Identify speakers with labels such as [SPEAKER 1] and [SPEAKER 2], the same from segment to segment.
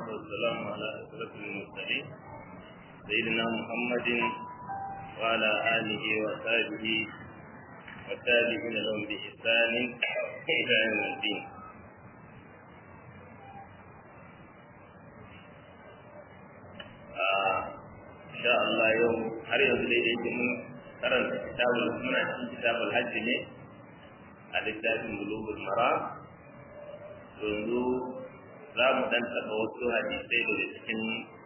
[SPEAKER 1] والسلام على أشرف المرسلين سيدنا محمد وعلى آله وصحبه والتابعين لهم بإحسان إلى يوم الدين إن شاء الله يوم har yanzu dai yake mun karanta kitabul muna cikin kitabul hajji ne a littafin bulugul mara yanzu za mu dan taɓa wasu hadisai daga cikin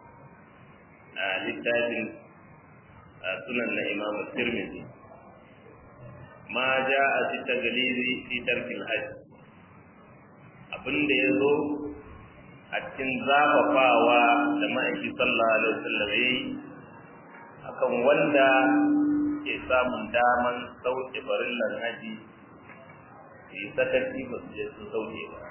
[SPEAKER 1] littafin sunan na imam tirmidhi ma ja a fi tagaliri fi tarkil hajj abin da ya zo a cikin zafafawa da ma'aiki sallallahu alaihi wasallam yayi akan wanda ke samun daman sauke farillan haji yi sakaci ba su je su sauke ba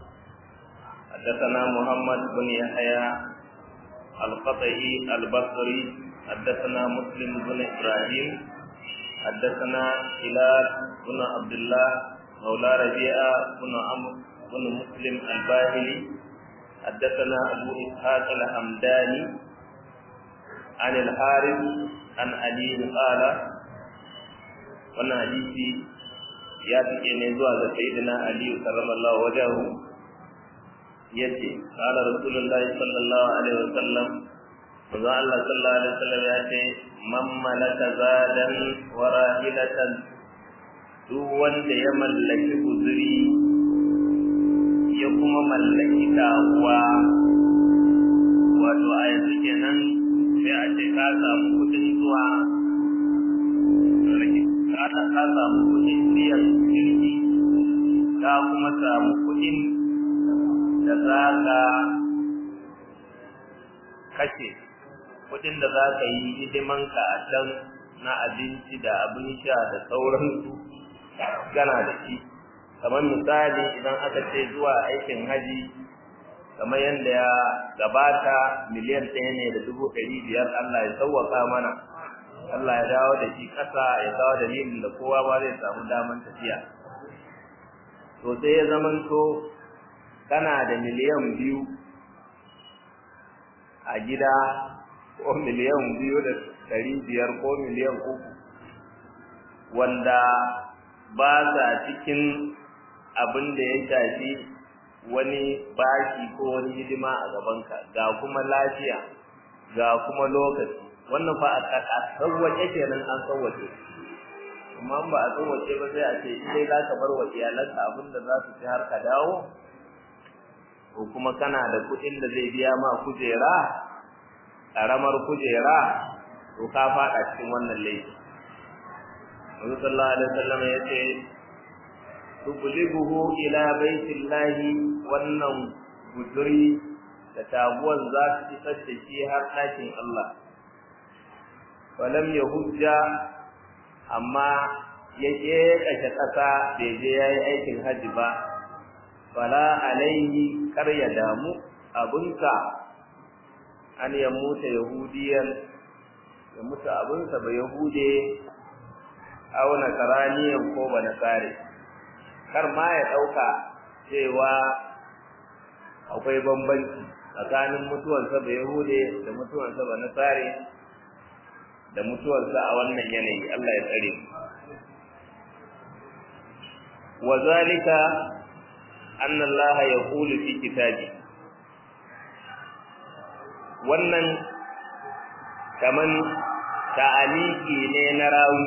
[SPEAKER 1] حدثنا محمد بن يحيى القطعي البصري حدثنا مسلم بن ابراهيم حدثنا هلال بن عبد الله مولى ربيعه بن عمرو بن مسلم الباهلي حدثنا ابو اسحاق الحمداني عن الحارث عن علي قال wannan hadisi ya take ne zuwa ga sayyidina ali karramallahu wajahu yace qala rasulullahi sallallahu alaihi wasallam manzo Allah sallallahu alaihi wasallam ya ce man malaka zadan wa rahilatan duk wanda ya mallaki guzuri ya kuma mallaki dawa wato a yanzu kenan sai a ce ka samu kudin zuwa ka ka samu kudin biyan jirgi ka kuma samu kudin da za ka kashe kudin da za ka yi hidimanka a can na abinci da abin sha da sauransu gana da shi kamar misali idan aka ce zuwa aikin haji kamar yadda ya gabata miliyan ɗaya ne da dubu ɗari biyar Allah ya sauwaka mana Allah ya dawo da shi ƙasa ya dawo dalilin da kowa ba zai samu daman tafiya to sai ya zamanto kana da miliyan biyu a gida ko miliyan biyu da ɗari biyar ko miliyan uku wanda ba sa cikin abin da ya shafi wani bashi ko wani hidima a gabanka ga kuma lafiya ga kuma lokaci wannan fa a sauwaƙe kenan an sauwaƙe amma ba a sauwaƙe ba sai a ce sai za ka bar wa iyalanka abin da za su ci har ka dawo ko kuma kana da kuɗin da zai biya ma kujera ƙaramar kujera to ka faɗa cikin wannan laifi Nabi sallallahu alaihi wasallam ya ce tuqlibuhu ila baitillahi wannan guduri da tabuwan za su isar da shi har ɗakin Allah walam yahujja amma ya ƙeƙashe ƙasa bai je ya yi aikin hajji ba fala alaihi kar ya damu abunka an ya muta yahudiyan ya mutu abunsa ba yahude au nasaraniyan ko ba nasare kar ma ya ɗauka cewa akwai bambanci tsakanin mutuwarsa ba yahude da mutuwarsa ba nasare da mutuwarsa a wannan yanayi Allah ya tsare mu wa zalika anna Allah yaqulu fi kitabi wannan kaman ta'aliki ne na rawi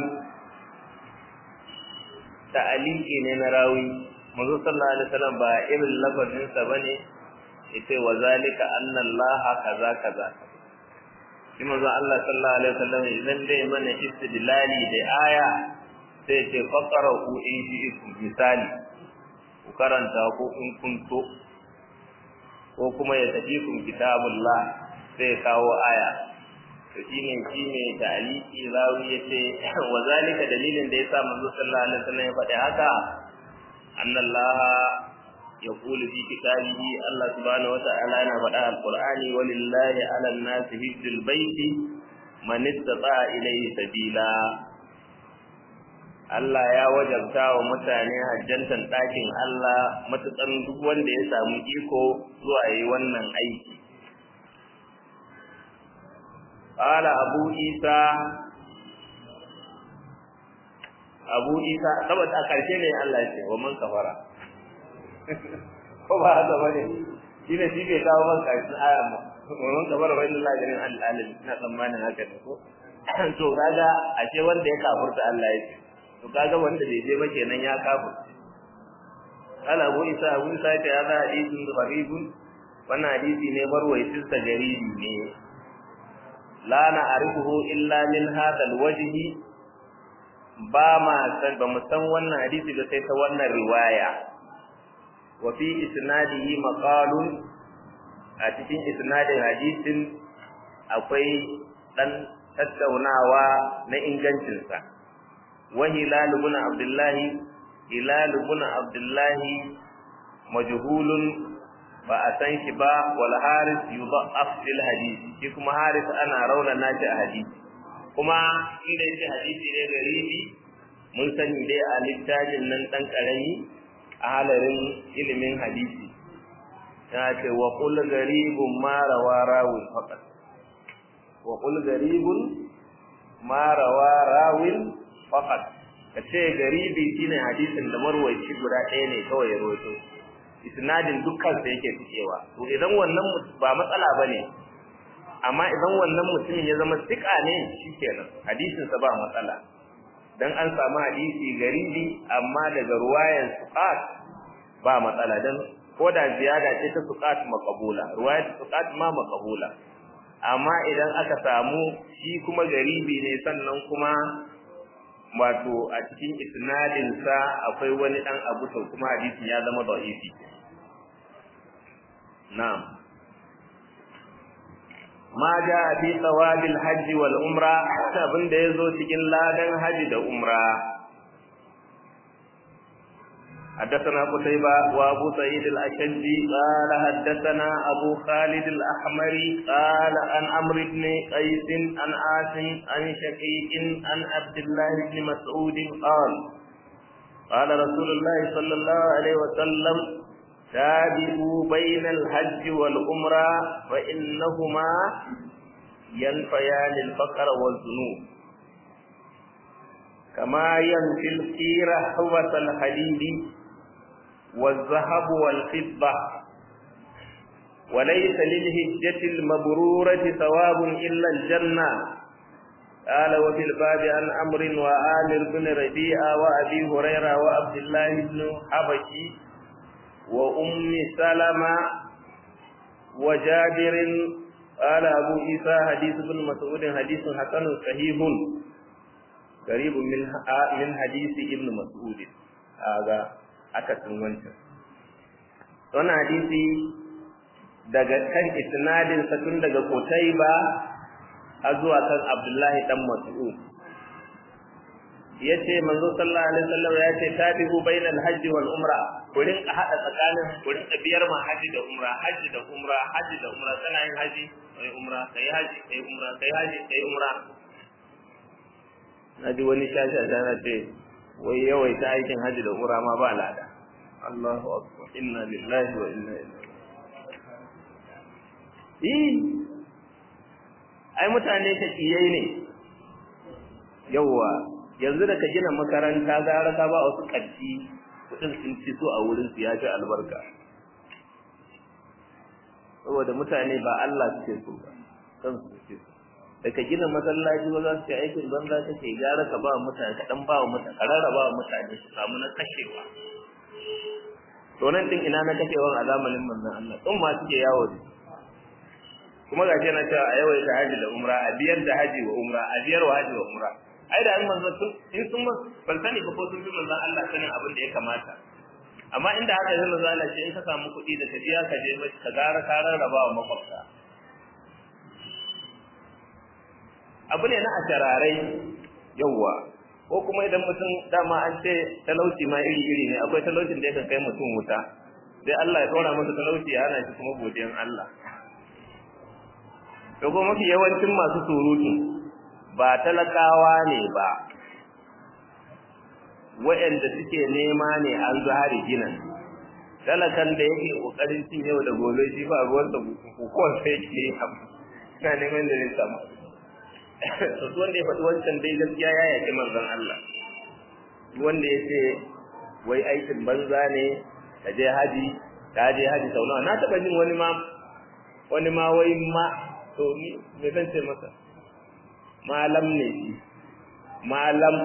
[SPEAKER 1] ta'aliki ne na rawi manzo sallallahu alaihi wasallam ba irin lafazin sa bane yace wa zalika anna Allah kaza kaza shi manzo Allah sallallahu alaihi wasallam idan dai mana istidlali da aya sai ce faqarahu in shi misali ku karanta ko in kunto ko kuma ya tafi kun kitabullah sai kawo aya to shine shine ta'aliki rawi yace wa zalika dalilin da yasa manzo sallallahu alaihi wasallam ya faɗi haka annallaha يقول في كتابه الله سبحانه وتعالى أنا بدأ القرآن ولله على الناس هج البيت من استطاع إليه سبيلا Allah ya wajabta wa mutane hajjantan ɗakin Allah matuƙan duk wanda ya samu iko zuwa yi wannan aiki qala abu isa abu isa saboda a karshe ne Allah ya ce wa man kafara ko ba haka bane shi ne shi bai kawo man karshen aya ba wa man kafara wa inna ganin al-alim ina tsammanin haka ne ko to kaga ashe wanda ya kafurta Allah ya ce to kaga wanda bai je ba kenan ya kafurta kala abu isa abu isa ce hada hadisin gharibun wannan hadisi ne barwaitin sa garibi ne la na arifuhu illa min hadha alwajhi ba ma san ba mu san wannan hadisi da sai ta wannan riwaya wa fi isnadihi maqalun a cikin isnadin hadisin akwai dan tattaunawa na ingancinsa wa hilal ibn abdullahi hilal ibn abdullahi majhulun ba a san shi ba wal haris yudha'af fil hadith shi kuma haris ana rauna nashi a hadisi kuma inda yake hadisi ne garibi mun sani dai a littafin nan dan karami a halarin ilimin hadisi ya ce wa qul garibun ma rawa rawin faqat wa qul garibun ma rawa rawin faqat kace garibi shine hadisin da marwayi guda ɗaya ne kawai ya rawaito isnadin dukkan sa yake fikewa to idan wannan ba matsala bane amma idan wannan mutumin ya zama sika ne shikenan hadisin sa ba matsala dan an samu hadisi garibi amma daga ruwayan suqat ba matsala dan ko da ziyada ce ta suqat maqbula ruwayat suqat ma maqbula amma idan aka samu shi kuma garibi ne sannan kuma wato a cikin isnadin sa akwai wani dan abu to kuma hadisin ya zama da'ifi na'am ma ja fi thawabil hajj wal umra abin da yazo cikin ladan haji da umra حدثنا قتيبة وأبو سعيد الأشجي قال حدثنا أبو خالد الأحمري قال عن عمرو بن قيس عن عاصم عن شقيق عن عبد الله بن مسعود قال قال رسول الله صلى الله عليه وسلم تابعوا بين الحج والعمرة فإنهما ينفيان الفقر والذنوب كما ينفي القير حوة الحديد والذهب والفضة وليس للهجة المبرورة ثواب إلا الجنة قال وفي الباب عن أمر وآمر بن ربيعة وأبي هريرة وعبد الله بن حبشي وأم سلمة وجابر قال أبو عيسى حديث ابن مسعود حديث حسن صحيح قريب من من حديث ابن مسعود هذا akasin wancan wannan hadisi daga kan isnadin sa tun daga Qutayba har zuwa kan Abdullahi dan Mas'ud yace manzo sallallahu alaihi wasallam ya ce tabi'u bainal hajji wal umra ku rinka hada tsakanin ku rinka biyar ma haji da umra haji da umra haji da umra kana yin haji kai umra kai haji kai umra kai haji kai umra naji wani shashi a tana ce wai yawaita aikin haji da umra ma ba lada Allahu akbar inna lillahi wa inna ilaihi eh ai mutane ta kiyai ne yawa yanzu da ka gina makaranta gara ka ba wasu ƙarfi kudin sun ci so a wurin su ya fi albarka saboda mutane ba Allah suke so ba kan su suke so da ka gina masallaci ba za su ce aikin banza kake gara ka ba mutane ka dan ba wa mutane ka rarraba wa mutane su samu na kashewa to nan din ina na kashewa a zamanin manzon Allah din ma suke yawo ne kuma gashi na cewa a yawaita haji da umra a biyar da haji wa umra a biyar wa haji wa umra ai da in manzo sun in sun ban sani ba ko sun fi manzon Allah sanin abin da ya kamata amma inda haka zai manzo Allah ce in ka samu kuɗi da tafiya ka je ka gara ka rarraba wa makwabta abu ne na ashararai yawwa ko kuma idan mutum dama an ce talauci ma iri iri ne akwai talaucin da yakan kai mutum wuta sai Allah ya tsora masa talauci ya hana shi kuma godiyan Allah to ko mafi yawancin masu surutu ba talakawa ne ba waɗanda suke nema ne an zahari ginin talakan da yake ƙoƙarin cin yau da gobe shi ba ruwan da hukuwar sai ke yi na neman da zai samu to wanda ya faɗi wancan dai gaskiya ya yaki manzon Allah wanda ya ce wai aikin banza ne ka je haji ka je haji sau nawa na taɓa jin wani ma wani ma wai ma to ni me zan ce masa malam ne shi malam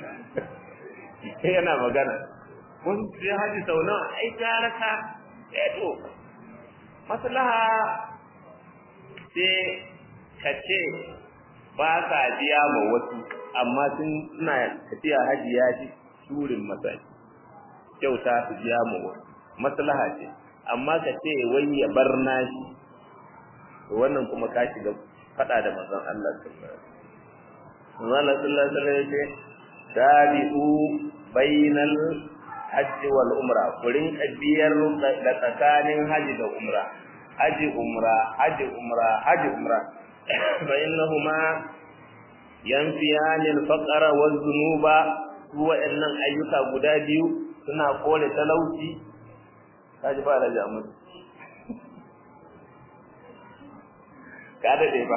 [SPEAKER 1] yana magana kun je haji sau nawa ai gara ka eh to maslaha sai ka ce ba sa biya ma wasu amma sun suna tafiya haji ya ji turin masaki kyauta su biya ma wasu maslaha ce amma ka ce wai ya bar nashi to wannan kuma ka shiga fada da manzon Allah sallallahu alaihi wasallam Allah sallallahu alaihi wasallam yace tabi'u bainal hajji wal umra kurin kabiyar da tsakanin haji da umra haji umra haji umra haji umra fa innahuma yanfiyani al-faqra waz zunuba wa'annan ayyuka guda biyu suna kore talauci kaji ba da jamus ka dade ba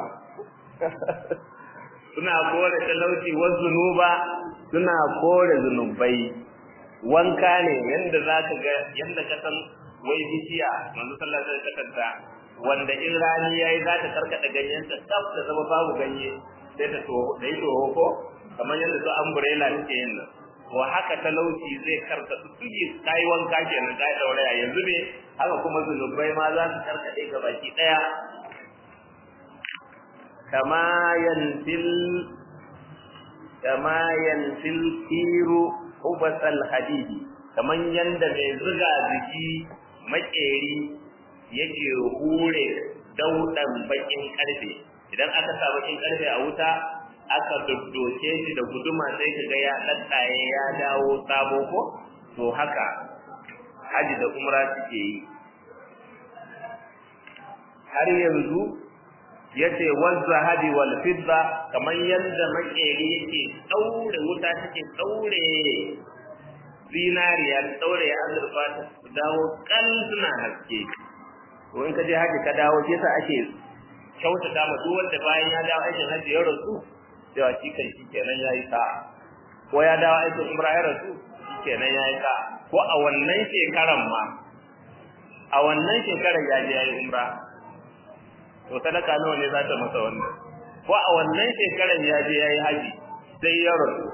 [SPEAKER 1] suna kore talauci waz zunuba suna kore zunubai wanka ne yanda zaka ga yanda ka san wai bishiya manzo sallallahu alaihi wasallam wanda in rani yayi za ta karkada ganyen ta tsaf da zama babu ganye sai ta toho da yi toho ko kamar yadda su umbrella take yin nan to haka talauci zai karka su tuji kai wanka kenan kai dauraya yanzu ne haka kuma zunubai ma za su karkade ga baki daya kama yantil kama yantil kiru hubasal hadidi kaman yanda mai zuga jiki makeri yake hure daudan bakin karfe idan aka sa bakin karfe a wuta aka doddoke shi da guduma sai kaga ya daddaye ya dawo sabo ko to haka haji da umra suke yi har yanzu yace wazzahabi wal fidda kaman yanda makeri yake daure wuta take daure zinariya daure azurfa ta dawo kan suna haske to in ka je haji ka dawo shi yasa ake kyautata ma duk wanda bayan ya dawo aikin haji ya rasu cewa shi kan shi kenan yayi sa ko ya dawo aikin umra ya rasu shi kenan yayi sa ko a wannan shekaran ma a wannan shekarar ya je yayi umra to sadaka nawa ne za ta masa wannan ko a wannan shekaran ya je yayi haji sai ya rasu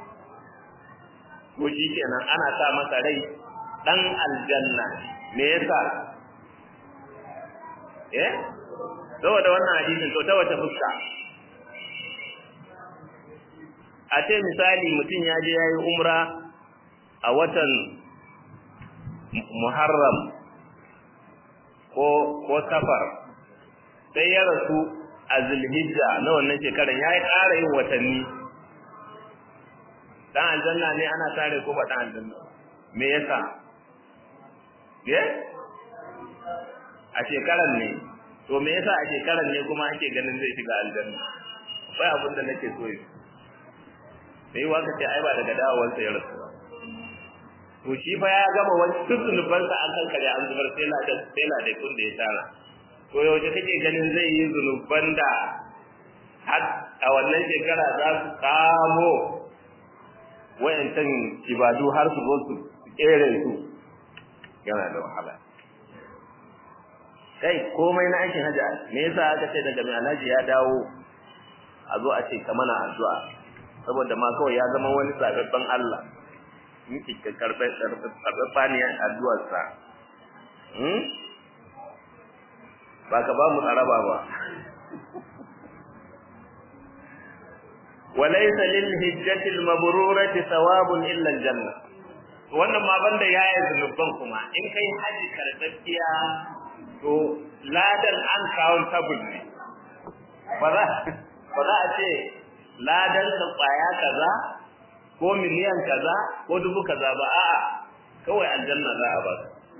[SPEAKER 1] ko shi kenan ana sa masa rai dan aljanna me yasa eh saboda wannan hadisin to ta wata fuska a ce misali mutum ya je yayi umra a watan Muharram ko ko Safar sai ya rasu a Zulhijja na wannan shekaran yayi ƙara yin watanni dan aljanna ne ana tare ko ba dan aljanna me yasa eh a shekaran ne to me yasa a shekaran ne kuma ake ganin zai shiga aljanna akwai abin da nake so yi sai waka ce ai ba daga dawowar sa ya rasu ba to shi fa ya gama wani tuzunuban sa an kankare an zubar sai la da sai la da kun da ya tara to yaushe kake ganin zai yi zunuban da har a wannan shekara za su kamo wayancan ibadu har su zo su kere su yana da wahala kai komai na aikin hajji me yasa aka ce daga mai alhaji ya dawo a zo a ce ka mana addu'a saboda ma kawai ya zama wani sababban Allah miki ka karbe karbe ne addu'ar sa hmm ba ka ba mu tsaraba ba walaysa lil hijjati al mabrurati thawabun illa al janna wannan ma banda yayi zunuban kuma in kai haji karɓaɓɓiya to ladan an countable ne ba za ba za a ce ladan ka kwaya kaza ko miliyan kaza ko dubu kaza ba a'a kawai aljanna za a ba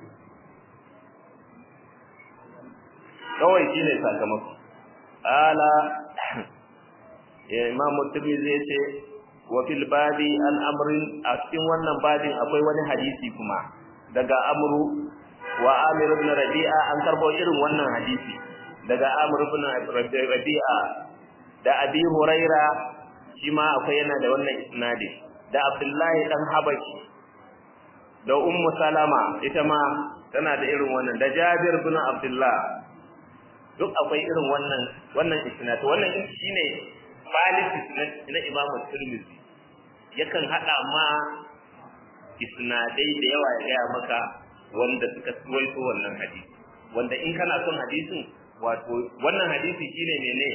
[SPEAKER 1] kawai shine sakamako ala ya imam tirmidhi yace wa fil babi an amrin a cikin wannan babin akwai wani hadisi kuma daga amru wa amir ibn rabi'a an karbo irin wannan hadisi daga amir ibn rabi'a da abi huraira shi ma akwai yana da wannan isnadi da abdullahi dan habashi da ummu salama ita ma tana da irin wannan da jabir bin abdullah duk akwai irin wannan wannan isnad wannan shine malik na imamu tirmidhi yakan hada ma isnadai da yawa ya gaya maka wanda suka suwaito wannan hadisi wanda in kana son hadisin wato wannan hadisi shine mene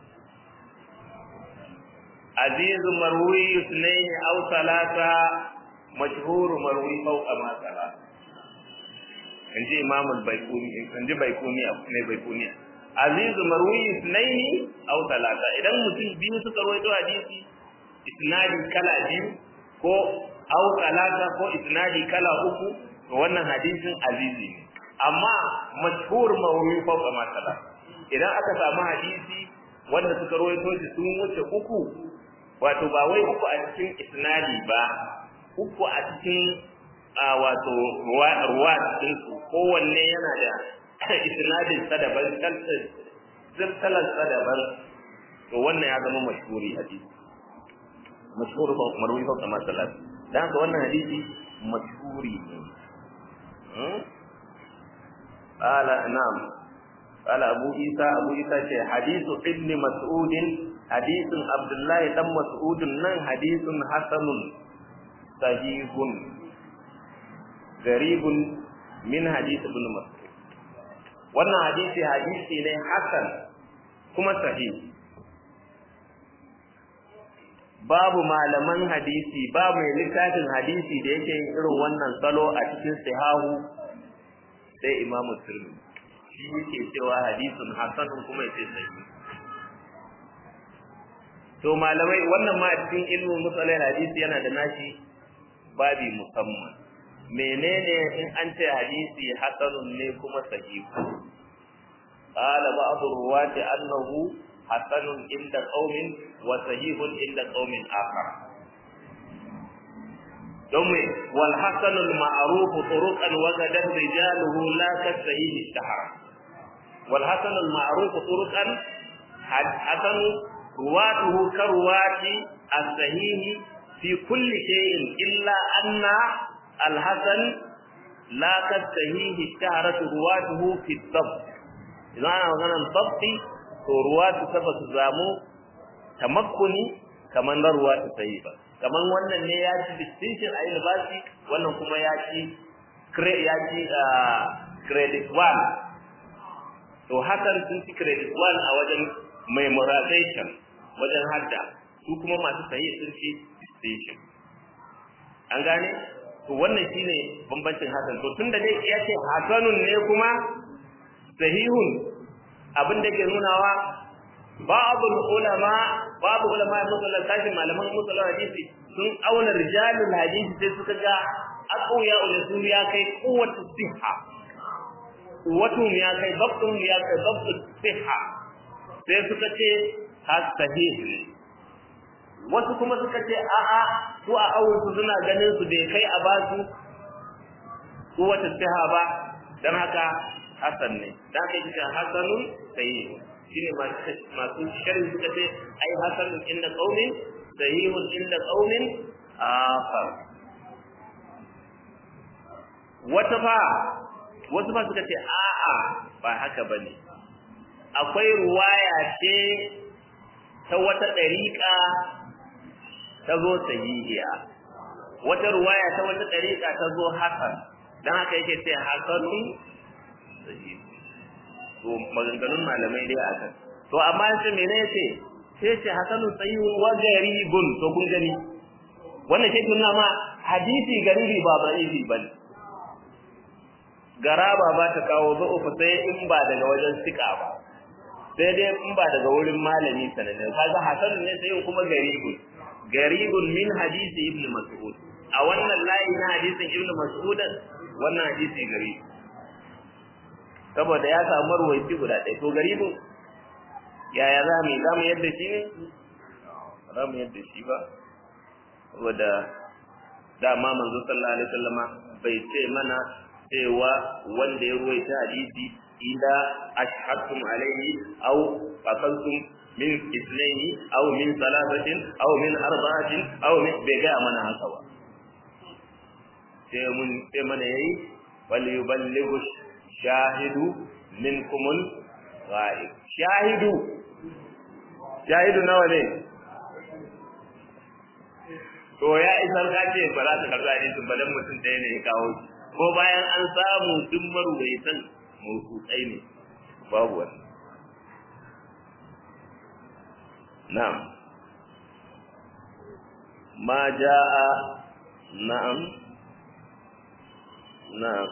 [SPEAKER 1] azizu marwi sunaini aw salata mashhur marwi fawqa ma sala inji imam al-baykuni inji baykuni ne baykuni azizu marwi sunaini aw salata idan mutum biyu suka rawaito hadisi isnadi kala biyu ko aw salata ko isnadi kala uku to wannan hadisin azizi ne amma mashhur mawru'i fawqa ma sala idan aka samu hadisi wanda suka rawaito shi sun wuce uku wato ba wai uku a cikin isnadi ba uku a cikin wato ruwa cikin su kowanne yana da isnadin sa daban silsilar sa daban to wannan ya zama mashhuri hadisi mashhur marwi fawqa ma sala dan haka wannan hadisi mashhuri ne قال نعم قال أبو عيسى أبو عيسى حديث ابن مسعود حديث عبد الله بن مسعود نن حديث حسن صحيح غريب من حديث ابن مسعود wannan hadisi hadisi ne hasan kuma sahih babu malaman hadisi ba mai littafin hadisi da yake yin irin wannan salo a cikin sahahu sai imamu tirmidhi shi yake cewa hadisun hasanun kuma yace sahihi to malamai wannan ma a cikin ilmin musalai hadisi yana da nashi babi musamman menene in an ce hadisi hasanun ne kuma sahihu qala ba'd ruwati annahu hasanun inda qaumin wa sahihun inda qaumin akhar domin wal hasanul ma'ruf turuqan wa gadan rijaluhu la kasahih ishtahara wal hasanul ma'ruf turuqan hasan ruwatuhu karwati as-sahih fi kulli shay'in illa anna al hasan la kasahih ishtaharat ruwatuhu fi dhabt idan ana maganar dhabti to ruwatu sabatu zamu tamakkuni kaman na ruwatu sahih ba kamar wannan ne ya ci distinction a university wannan kuma ya ci ya ci credit one to hakan sun ci credit one a wajen memorization wajen hadda su kuma masu sayi sun ci distinction an gane to wannan shine bambancin hasan to tunda dai ya ce hasanun ne kuma sahihun abin da ke nunawa ba'dul ulama babu ulama musallan tashin malaman musallan hadisi sun auna rijalul hadisi sai suka ga aqwiya ul ya kai quwwatu siha quwwatu ya kai dabtun ya kai dabtu siha sai suka ce has sahih wasu kuma suka ce a a su a awun su suna ganin su bai kai a basu quwwatu siha ba dan haka hasan ne dan haka yake hasanun sahih shine masu sharhi suka ce ai hasanun inda qaumin sahihun inda qaumin akhar wata fa wasu fa suka ce a'a ba haka bane akwai ruwaya ce ta wata dariƙa ta zo sahihiya wata ruwaya ta wata dariƙa ta zo hasan dan haka yake ce hasanun sahihi to maganganun malamai dai akan to amma sai mene yace sai ce hasanu sayyun wa garibun to kun gani wannan ke tunna ma hadisi garibi ba da'ifi bane garaba ba ta kawo zu'ufa sai in ba daga wajen sika ba sai dai in ba daga wurin malami sananne kaga hasanu ne sai kuma garibun garibun min hadisi ibn mas'ud a wannan layi na hadisin ibn mas'ud wannan hadisi garibi saboda ya samu ruwaici guda ɗaya to garibin yaya za mu yi za mu yadda shi ne za mu yadda shi ba saboda dama manzo sallallahu alaihi wasallama bai ce mana cewa wanda ya ruwaita hadisi ida ashhadtum alaihi aw fasaltum min isnaini aw min salasatin aw min arba'atin aw min bai ga mana haka ba sai mun sai mana yayi wal yuballighu shahidu minkumul ghaib shahidu shahidu nawa ne to ya isar ka ce ba za ta karɓi hadisin ba dan mutum ɗaya ne ya kawo shi ko bayan an samu duk marubaitan mawsutsai ne babu wani na'am ma ja'a na'am na'am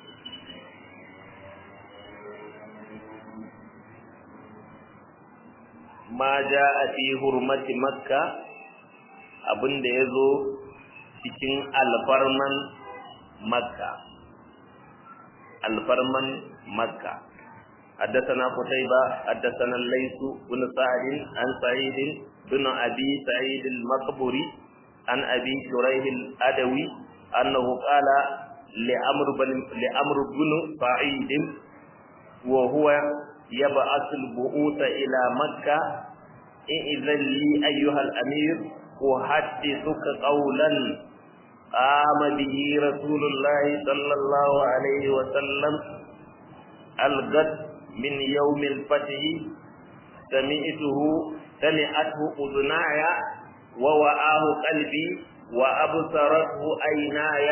[SPEAKER 1] ma ja'a fi hurmati makka abinda yazo cikin alfarman makka alfarman makka حدثنا قتيبة حدثنا الليث بن سعد عن سعيد بن أبي سعيد المقبري عن أبي شريح الأدوي أنه قال لأمر بن لأمر بن سعيد وهو يبعث البعوث إلى مكة إذن لي أيها الأمير أحدثك قولا قام به رسول الله صلى الله عليه وسلم الغد من يوم الفتح سمعته سمعته أذناي ووعاه قلبي وأبصرته عيناي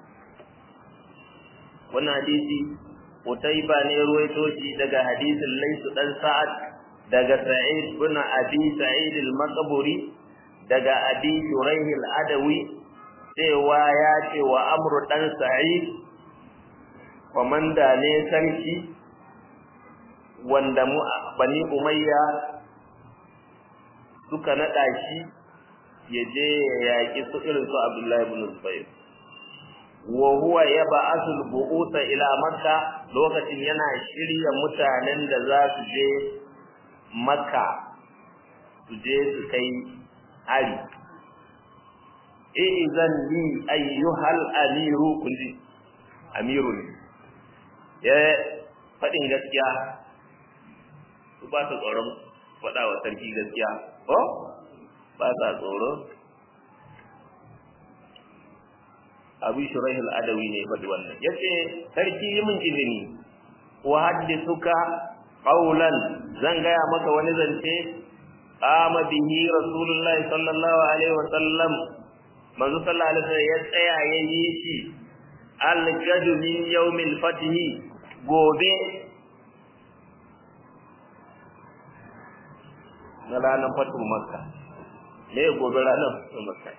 [SPEAKER 1] wannan hadisi Utaiba ne ruwaito shi daga hadisin Laisu dan Sa'ad daga Sa'id bin Abi Sa'id al-Maqburi daga Abi Shuraih al-Adawi cewa ya ce wa Amr dan Sa'id komanda ne sarki wanda mu Bani Umayya suka nada shi ya je ya yaki su irin su Abdullahi ibn Zubair wa huwa yab'athu al-bu'utha ila makka lokacin yana shirya mutanen da za su je makka su je su kai hari izan li ayyuhal amiru kulli amiru ne ya faɗin gaskiya su ba su tsoron faɗa wa sarki gaskiya ko ba sa tsoro abu shuraih al-adawi ne faɗi wannan yace sarki yi min izini wa haddithuka qawlan zan gaya maka wani zance qama bihi rasulullahi sallallahu alaihi wa sallam manzo sallallahu alaihi wasallam ya tsaya ya yi shi al-gadu min yawmil fath gobe na ranar fatu makka me gobe ranar fatu makka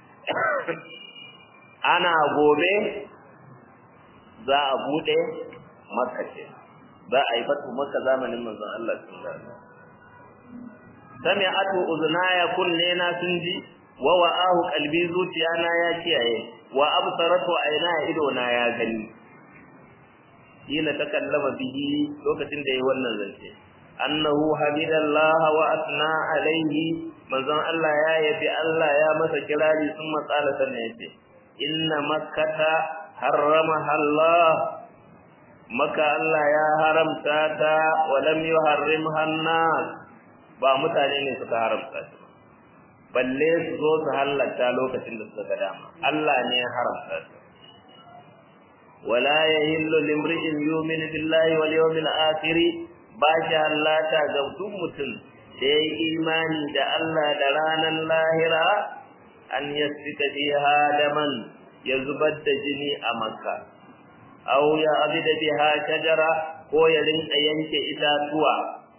[SPEAKER 1] ana gobe za a bude makka ce za a yi fatu makka zamanin manzon Allah sallallahu alaihi wasallam sami'atu uznaya kunne na sun ji wa wa'ahu qalbi zuciya na ya kiyaye wa absaratu ayna ido na ya gani hina takallama bihi lokacin da yayi wannan zance annahu hamidallahi wa asna alaihi manzon Allah ya yabi Allah ya masa kirari sun matsala sannan yace inna makkata harramaha Allah maka Allah ya haramta ta wa lam yuharrimha an-nas ba mutane ne suka haramta ta balle su zo su halatta lokacin da suka ga dama Allah ne ya haramta ta wala yahillu limri'in yu'minu billahi wal yawmil akhir ba shi hallata ga duk mutum da ya yi imani da Allah da ranar lahira an yasfika fiha daman ya zubar da jini a makka aw ya abida biha shajara ko ya rinka yanke itatuwa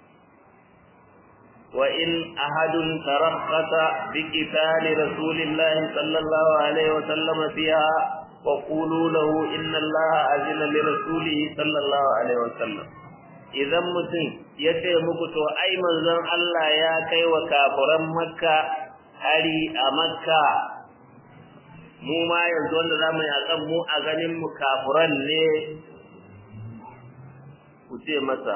[SPEAKER 1] wa in ahadun tarakhasa bi qitali rasulillahi sallallahu alaihi wa sallam fiha wa qulu lahu inna allaha azina li rasulihi sallallahu alaihi wa sallam idan mutum ya ce muku to ai manzon Allah ya kai wa kafiran makka hari a makka mu ma yanzu wanda za mu yakan mu a ganin mu kafiran ne ku ce masa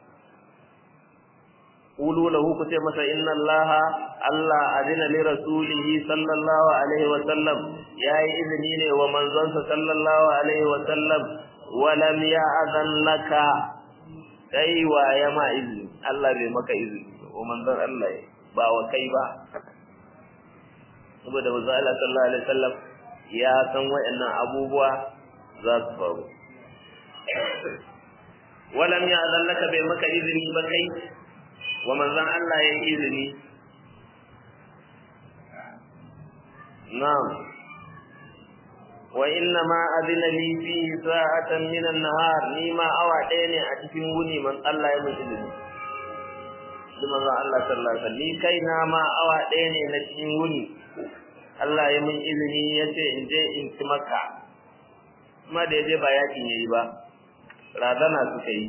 [SPEAKER 1] qulu lahu ku ce masa inna allaha allah adina li rasulihi sallallahu alaihi wa sallam yayi izini ne wa manzonsa sallallahu alaihi wa sallam wa lam ya'zan laka kai wa ya ma izini Allah bai maka izini wa manzon Allah ba wa kai ba saboda manzo Allah sallallahu alaihi wasallam ya san wayannan abubuwa za su faru walam ya zallaka bai maka izini ba kai wa manzon Allah ya yi izini na'am wa inna ma adina li fi sa'atan min an-nahar ni ma awa ɗaya ne a cikin wuni man Allah ya mun izini shi manzon Allah sallallahu alaihi wasallam ni kai na ma awa ɗaya ne na cikin wuni Allah ya mun izini ya ce in je in ci maka kuma da ya je ba yakin yayi ba razana suka yi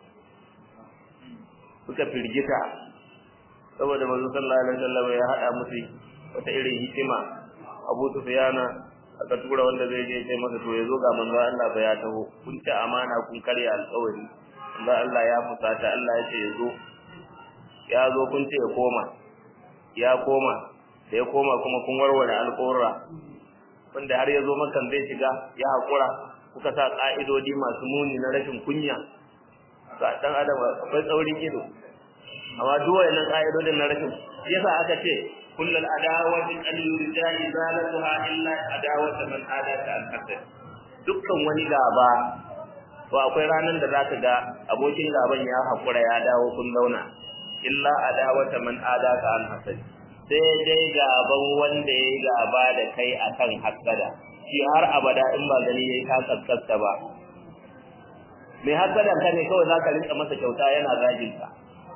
[SPEAKER 1] suka firgita saboda manzo sallallahu alaihi wasallam ya hada musu wata irin hikima Abu Sufyana aka tura wanda zai je sai masa to ya zo ga manzo Allah ba ya taho kun ci amana kun karya alƙawari manzo Allah ya fusata Allah ya ce ya zo ya zo kun ce ya koma ya koma da ya koma kuma kun warware alƙawarra wanda har ya zo makan zai shiga ya haƙura kuka sa ƙa'idodi masu muni na rashin kunya ga ɗan adam akwai tsaurin ido amma duk wayannan ƙa'idodin na rashin yasa aka ce kullal adawati an yurja izalatuha illa adawata man adaka al hasad dukkan wani gaba to akwai ranar da zaka ga abokin gaban ya haƙura ya dawo kun zauna illa adawata man adaka al hasad sai dai gaban wanda ya yi gaba da kai akan hasada shi har abada in ba gani yayi ka kaskasta ba mai hasadan ka ne kawai zaka rinka masa kyauta yana zagin ka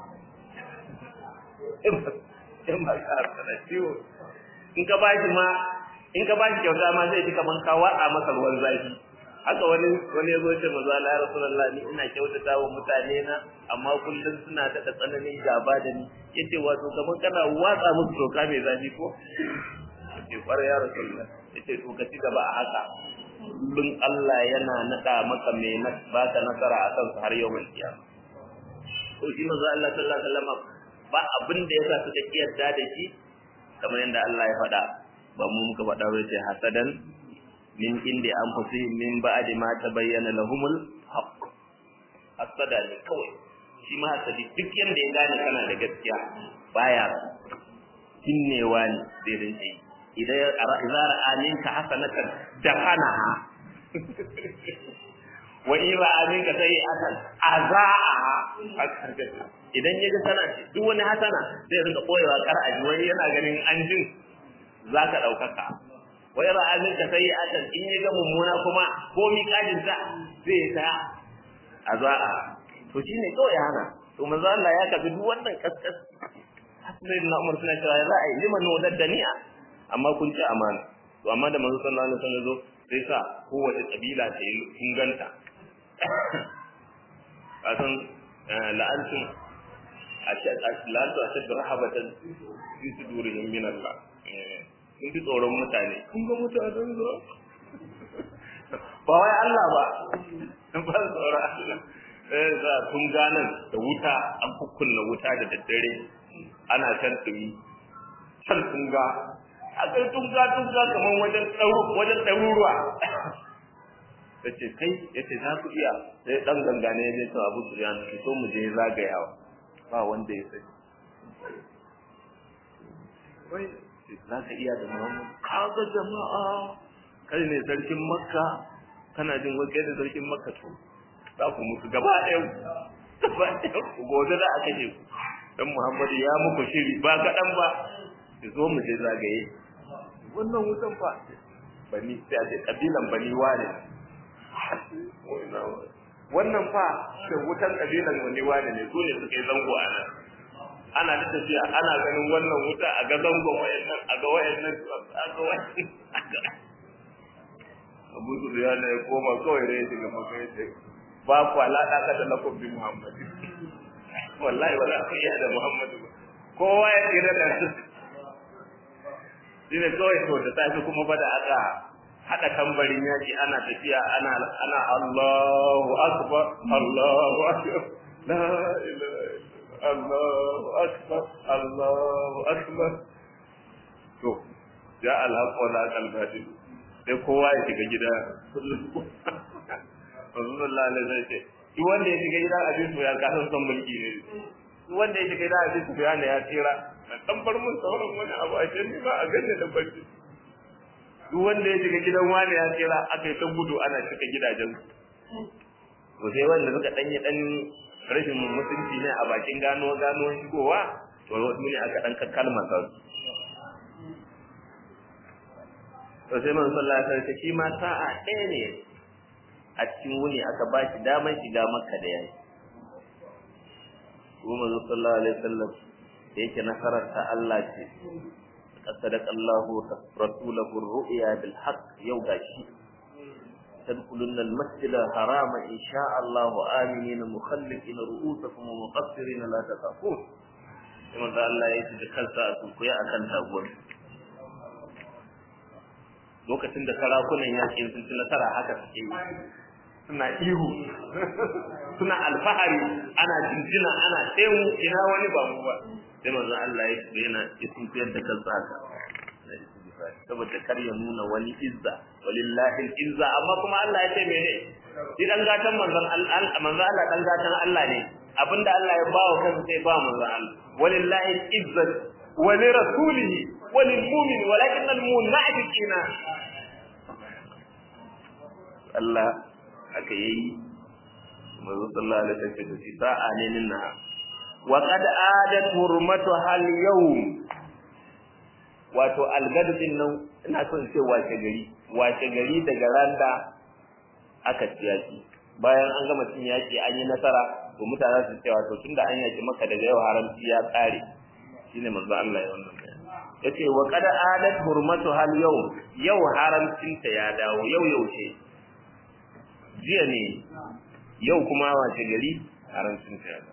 [SPEAKER 1] in ba ka hasada ciwo in ka ba shi ma in ka ba shi kyauta ma zai ji kaman ka watsa masa ruwan zafi haka wani wani ya zo ce mazu Allah ya Rasulullah ni ina kyautata wa mutane na amma kullum suna da tsananin gaba da ni yace wato kaman kana watsa musu toka mai zafi ko yace kware ya Rasulullah yace to ka ci gaba a haka kullum Allah yana nada maka mai baka nasara akan su har yau mai kiyama to shi mazu Allah sallallahu alaihi wasallam ba abin da yasa suka kiyarda da shi kamar yadda Allah ya faɗa ba mu muka faɗa ba sai hasadan min indi anfusihim min ba'di ma tabayyana lahumul haqq hasada ne kawai shi ma hasadi duk yanda ya gane kana da gaskiya baya kinnewa ne zai rinke yi idan idza ra'a minka hasanatan dafana wa in ra'a minka sayi'atan azaa idan ya ga sana duk wani hasana zai rinka koyewa kar aji wani yana ganin an jin zaka daukaka wai ra'a minka sayi'atan in ya ga mummuna kuma ko mi kajin ta zai ta azaa to shine kawai hana to manzo Allah ya kafi duk wannan kaskas Hassan na Umar suna cewa za a yi liman nodar da ni'a amma kun ci amana to amma da manzo sallallahu alaihi wasallam zo sai sa kowace kabila ta yi inganta kasan la'antum la'antu a shadda rahabatan fi sudurihim min Allah sun fi tsoron mutane kun ga mutanen zo ba wai Allah ba sun ba tsoron Allah eh za kun ganan da wuta an kukkunna wuta da daddare ana can tumi can tunga akai tunga tunga kamar wajen tsaro wajen ɗaruruwa ta ce kai ya ce za ku iya sai ɗan gangane ya ce abu su yana ki so mu je zagayawa ba wanda ya sani wai za ka iya da muhammad kaga jama'a kai ne sarkin makka kana jin wakai da sarkin makka to za ku mutu gaba ɗaya gaba ɗaya ku gobe za a kashe ku dan muhammadu ya muku shiri ba kaɗan ba ki zo mu je zagaye wannan wutan fa bani sai a ce kabilan bani wane wannan fa da wutan kabilan wani wane ne su ne suka yi zango a nan ana ta tafiya ana ganin wannan wuta a ga zangon wayannan a ga wayannan a ga wayannan Abu Sufyan ya koma kawai da ya shiga maka ya ce ba ku alaƙa ka da lakum bi Muhammad wallahi wala ku iya da Muhammad ba kowa ya tsira da su shine kawai to da tafi kuma ba da aka hada tambarin yaki ana tafiya ana ana Allahu akbar Allahu akbar la ilaha Allahu akbar Allahu akbar to ja al-haq wa la al-batil sai kowa ya shiga gida Rasulullah alaihi wasallam ce duk wanda ya shiga gidan abin ya kasan son mulki ne wanda ya shiga da Abi Sufyan ya tsira dan bar mun sauran wani abu a can ba a ganne da bacci duk wanda ya shiga gidan wani ya tsira aka yi ta gudu ana cika gidajen to sai wanda suka danyi dan rashin mutunci ne a bakin gano gano shigowa to wasu ne aka dan kakkalma sa to sai man sallallahu alaihi wasallam shi ma sa'a ɗaya ne a cikin wuni aka ba shi damar shiga makka da yayi kuma manzo sallallahu alaihi wasallam da yake nasarar ta Allah ce صدق الله رسوله الرؤيا بالحق يوم gashi تدخلن المسجد الحرام إن شاء الله آمنين مخلقين رؤوسكم ومقصرين لا تخافون كما قال الله يجد كالسا أسوكيا أكن تابون lokacin da sarakunan yaƙi sun ci nasara haka suke yi suna ihu suna alfahari ana jinjina ana tsayu ina wani ba mu ba sai manzo Allah ya ce yana isin fiyar da kansa haka saboda kar ya nuna wani izza walillahi izza amma kuma Allah ya ce mene shi dan gatan manzon Allah manzon Allah dan gatan Allah ne abinda Allah ya bawa kansa sai ba manzon Allah walillahi izza wa li rasulihi wa lil mu'min walakin al munafiqina Allah aka yi manzo sallallahu alaihi wasallam shi sa'a ne ninna wa qad adat hurmatu hal yawm wato algadu din nan ina son ce wace gari wace gari daga randa aka ciyaki bayan an gama cin yaki an yi nasara to mutane su ce wato tunda an yaki maka daga yau haramci ya tsare shine manzo Allah ya wannan yace wa qad adat hurmatu hal yawm yau haramcin ta ya dawo yau yaushe jiya ne yau kuma wace gari haramcin ta ya dawo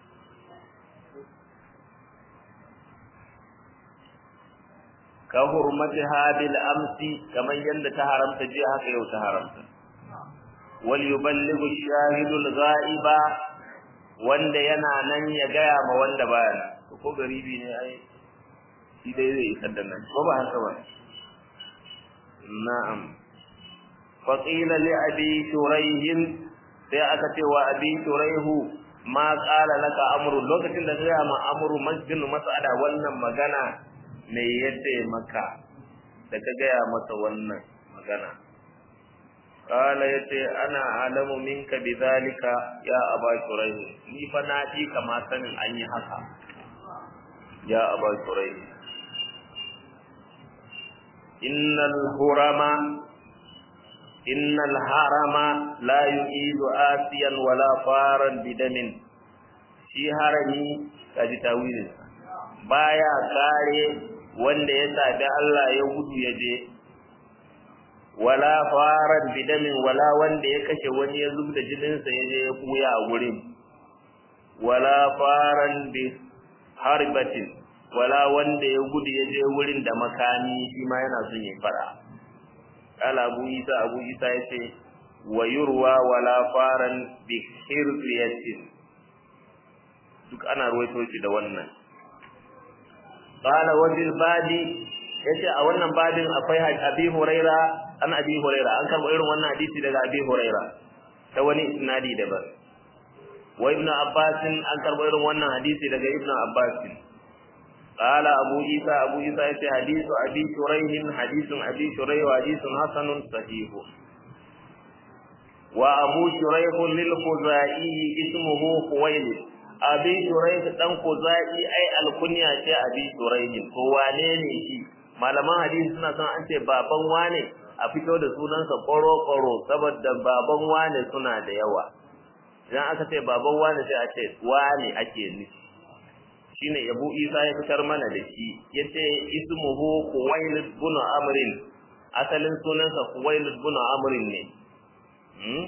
[SPEAKER 1] ka hurmatiha bil amsi kaman yanda ta haramta jiya haka yau ta haramta wal yuballighu shahidu al ghaiba wanda yana nan ya gaya ma wanda baya nan ko garibi ne ai shi dai zai isar da nan ko ba haka ba na'am fa qila li abi shurayh sai aka ce wa abi shurayhu ma qala laka amru lokacin da ya ma amru masjinu mas'ada wannan magana me yadda maka da ka gaya masa wannan magana kala yace ana alamu minka bidhalika ya aba shuraih ni fa na ji kama sanin an yi haka ya aba shuraih innal hurama innal harama la yu'idu asiyan wala faran bidamin shi harami kaji tawilin baya kare wanda ya sabi Allah ya gudu ya je wala faran bidamin wala wanda ya kashe wani ya zub da jininsa ya je ya kuya a gurin wala faran bi harbatin wala wanda ya gudu ya je wurin da makami shi ma yana son ya fara kala abu isa abu isa ya ce wa yurwa wala faran bi hirziyatin duk ana ruwaito shi da wannan qala wa bil badi yace a wannan babin akwai abi huraira an abi huraira an karbo irin wannan hadisi daga abi huraira ta wani isnadi daban wa ibn abbas an karbo irin wannan hadisi daga ibn abbas qala abu isa abu isa yace hadisu abi shuraih hadisun abi shuraih wa hadisun hasanun sahih wa abu shuraih lil khuzai ismuhu khuwailid abi shuraih dan khuzai ai alkunya ce abi shuraih ko wane ne shi malaman hadisi suna son an ce baban wane a fito da sunansa koro-koro saboda baban wane suna da yawa idan aka ce baban wane sai a ce wane ake nufi shine Abu Isa ya fitar mana da shi yace ismuhu Khuwailid bin Amrin asalin sunansa Khuwailid bin Amrin ne hmm?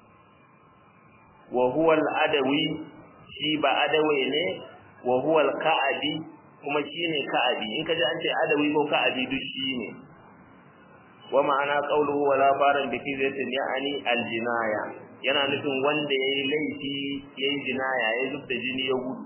[SPEAKER 1] wa huwa al-adawi shi ba adawi ne wa huwa al-ka'abi kuma shine ka'abi in kaji an ce adawi ko ka'abi duk shine wa ma'ana qawluhu wala faran bi fizatin ya'ani al-jinaya yana nufin wanda yayi laifi yayi jinaya ya zubda jini ya gudu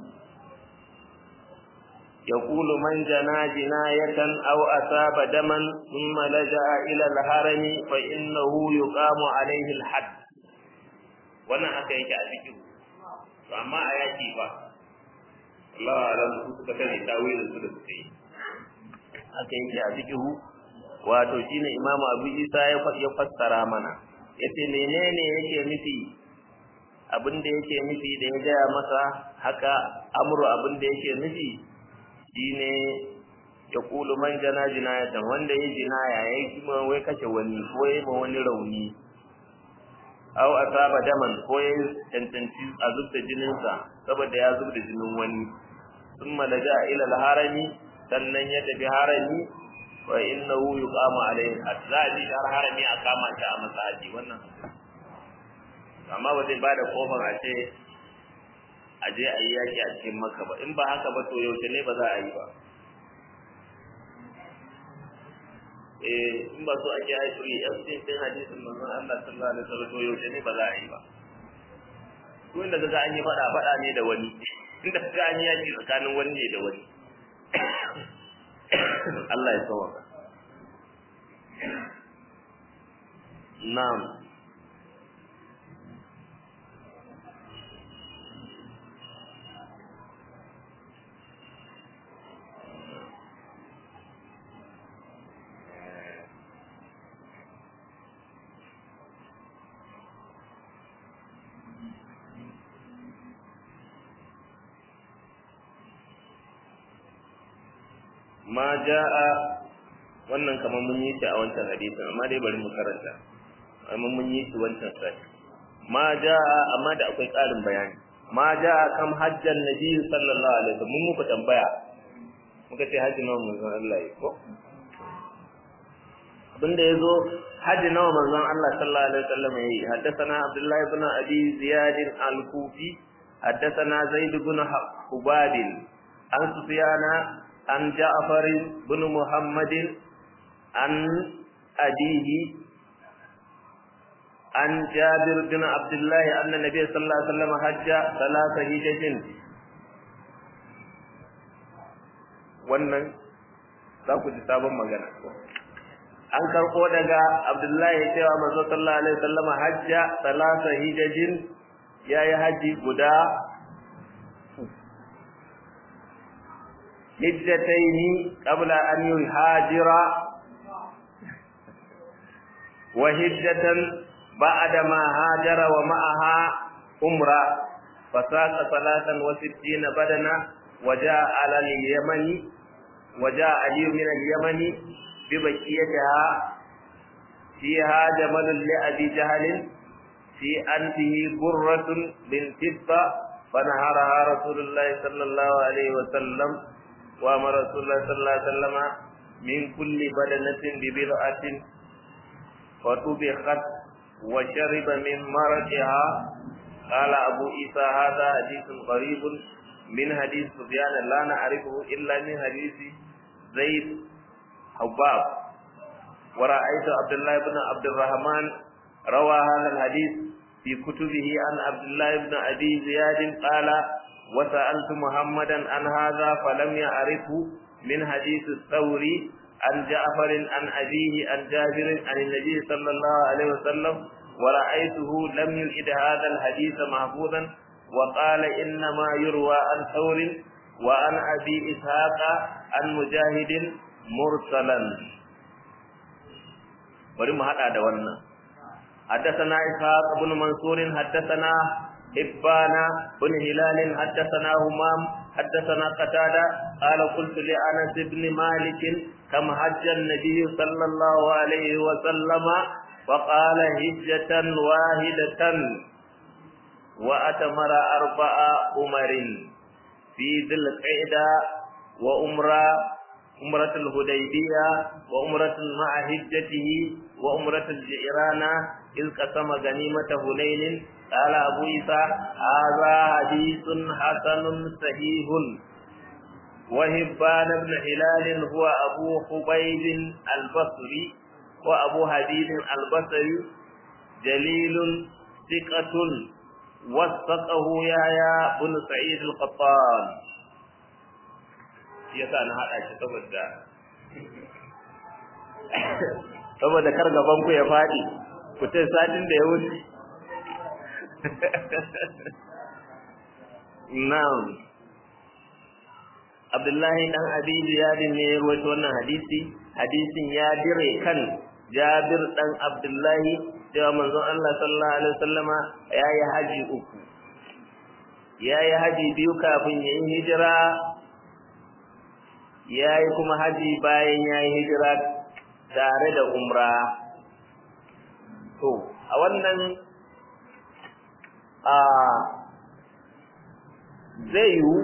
[SPEAKER 1] يقول من جنى جناية أو أصاب دما ثم لجأ إلى الهرم فإنه يقام عليه الحد wannan haka yake a cikin to amma a yaki ba Allah alam su suka sani tawilin su da suka yi haka yake a fiqhu wato shine Imam Abu Isa ya ya fassara mana yace menene yake nufi abin da yake nufi da ya gaya masa haka amru abin da yake nufi shine ya kulu man jana jinayatan wanda ya jinaya ya yi kuma wai kashe wani ko ya ma wani rauni aw asaba daman ko ya cancanci a zubda jininsa saboda ya zubda jinin wani thumma daja ila al-harami sannan ya tafi harami wa innahu yuqamu alayhi azzaji har harami a kama shi a masaji wannan amma ba zai bada kofar a ce a je a yi yaki a cikin makka ba in ba haka ba to yaushe ne ba za a yi ba eh in ba so ake haifu yi yan sai sai hadisin manzon Allah sallallahu alaihi wasallam to yaushe ne ba za a yi ba ko inda kaga an yi fada fada ne da wani inda kaga an yi yaki tsakanin wani ne da wani Allah ya sauka na'am ma ja'a wannan kamar mun yi shi a wancan hadisin amma dai bari mu karanta amma mun yi shi wancan sai ma ja'a amma da akwai ƙarin bayani ma ja'a kam hajjan nabi sallallahu alaihi wasallam mun muku tambaya muka ce hajji nawa manzon Allah yi ko abinda yazo hajji nawa manzon Allah sallallahu alaihi wasallam yi haddathana Abdullah ibn Abi Ziyad al-Kufi haddathana Zaid ibn Hubab an Sufyana عن جعفر بن محمد عن أبيه عن جابر بن عبد الله أن النبي صلى الله عليه وسلم حج ثلاث هجج wannan za ku ji sabon magana an karɓo daga abdullahi cewa manzo sallallahu alaihi wasallam hajja salasa hijajin yayi haji guda هجتين قبل أن يهاجر وهجة بعد ما هاجر ومعها أمرا فساق ثلاثا وستين بدنا وجاء على اليمن وجاء علي من اليمن ببكيتها فيها جمل لأبي جهل في أنفه برة من فضة فنهرها رسول الله صلى الله عليه وسلم وامر رسول الله صلى الله عليه وسلم من كل بدنة ببضعة فطبخت وشرب من مرقها قال أبو عيسى هذا حديث غريب من حديث سفيان لا نعرفه إلا من حديث زيد حباب ورأيت عبد الله بن عبد الرحمن روى هذا الحديث في كتبه عن عبد الله بن أبي زياد قال وسألت محمدا عن هذا فلم يعرفه من حديث الثوري عن جعفر عن أبيه عن جابر عن النبي صلى الله عليه وسلم ورأيته لم يلئد هذا الحديث محفوظا وقال إنما يروى عن ثور وعن أبي إسحاق عن مجاهد مرسلا ولم هذا wannan حدثنا إسحاق بن منصور حدثنا إبان بن هلال حدثنا همام حدثنا قتادة قال قلت لأنس بن مالك كم حج النبي صلى الله عليه وسلم فقال هجة واحدة وأتمر أربع أمر في ذي القعدة وأمرة أمرة الهديبية وأمرة مع هجته وأمرة الجيران إذ قسم غنيمة هنين قال أبو عيسى هذا حديث حسن صحيح وهبان بن هلال هو أبو خبيب البصري وأبو حديد البصري جليل ثقة وثقه يحيى بن سعيد القطان yasa na haɗa shi saboda saboda kar gaban ku ya faɗi ku ce satin da ya wuce na'am Abdullahi dan Abi Ziyad ne ya rawaito wannan hadisi hadisin ya dire kan Jabir dan Abdullahi cewa manzon Allah sallallahu alaihi wasallama yayi haji uku yayi haji biyu kafin yayin hijira yayi kuma haji bayan yayi hijira tare da umra to a wannan a zai yiwu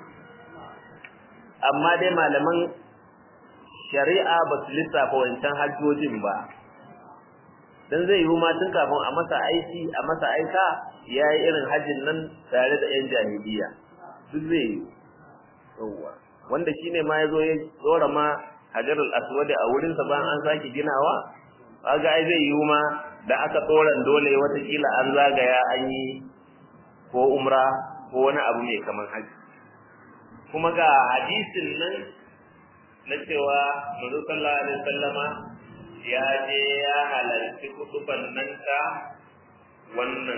[SPEAKER 1] amma dai malaman shari'a ba su lissafa wancan hajjojin ba don zai yiwu ma tun kafin a masa aiki a masa aika ya yi irin hajjin nan tare da 'yan jahiliya duk zai yiwu wanda shi ne ma ya zo ya tsora ma hajar aswadi a wurinsa bayan an sake ginawa kaga ai zai yiwu ma da aka tsoron dole watakila an zagaya an yi ko umra ko wani abu mai kamar haji kuma ga hadisin nan na cewa Manzo sallallahu alaihi wasallama ya je ya halarci kutuban nan ta wannan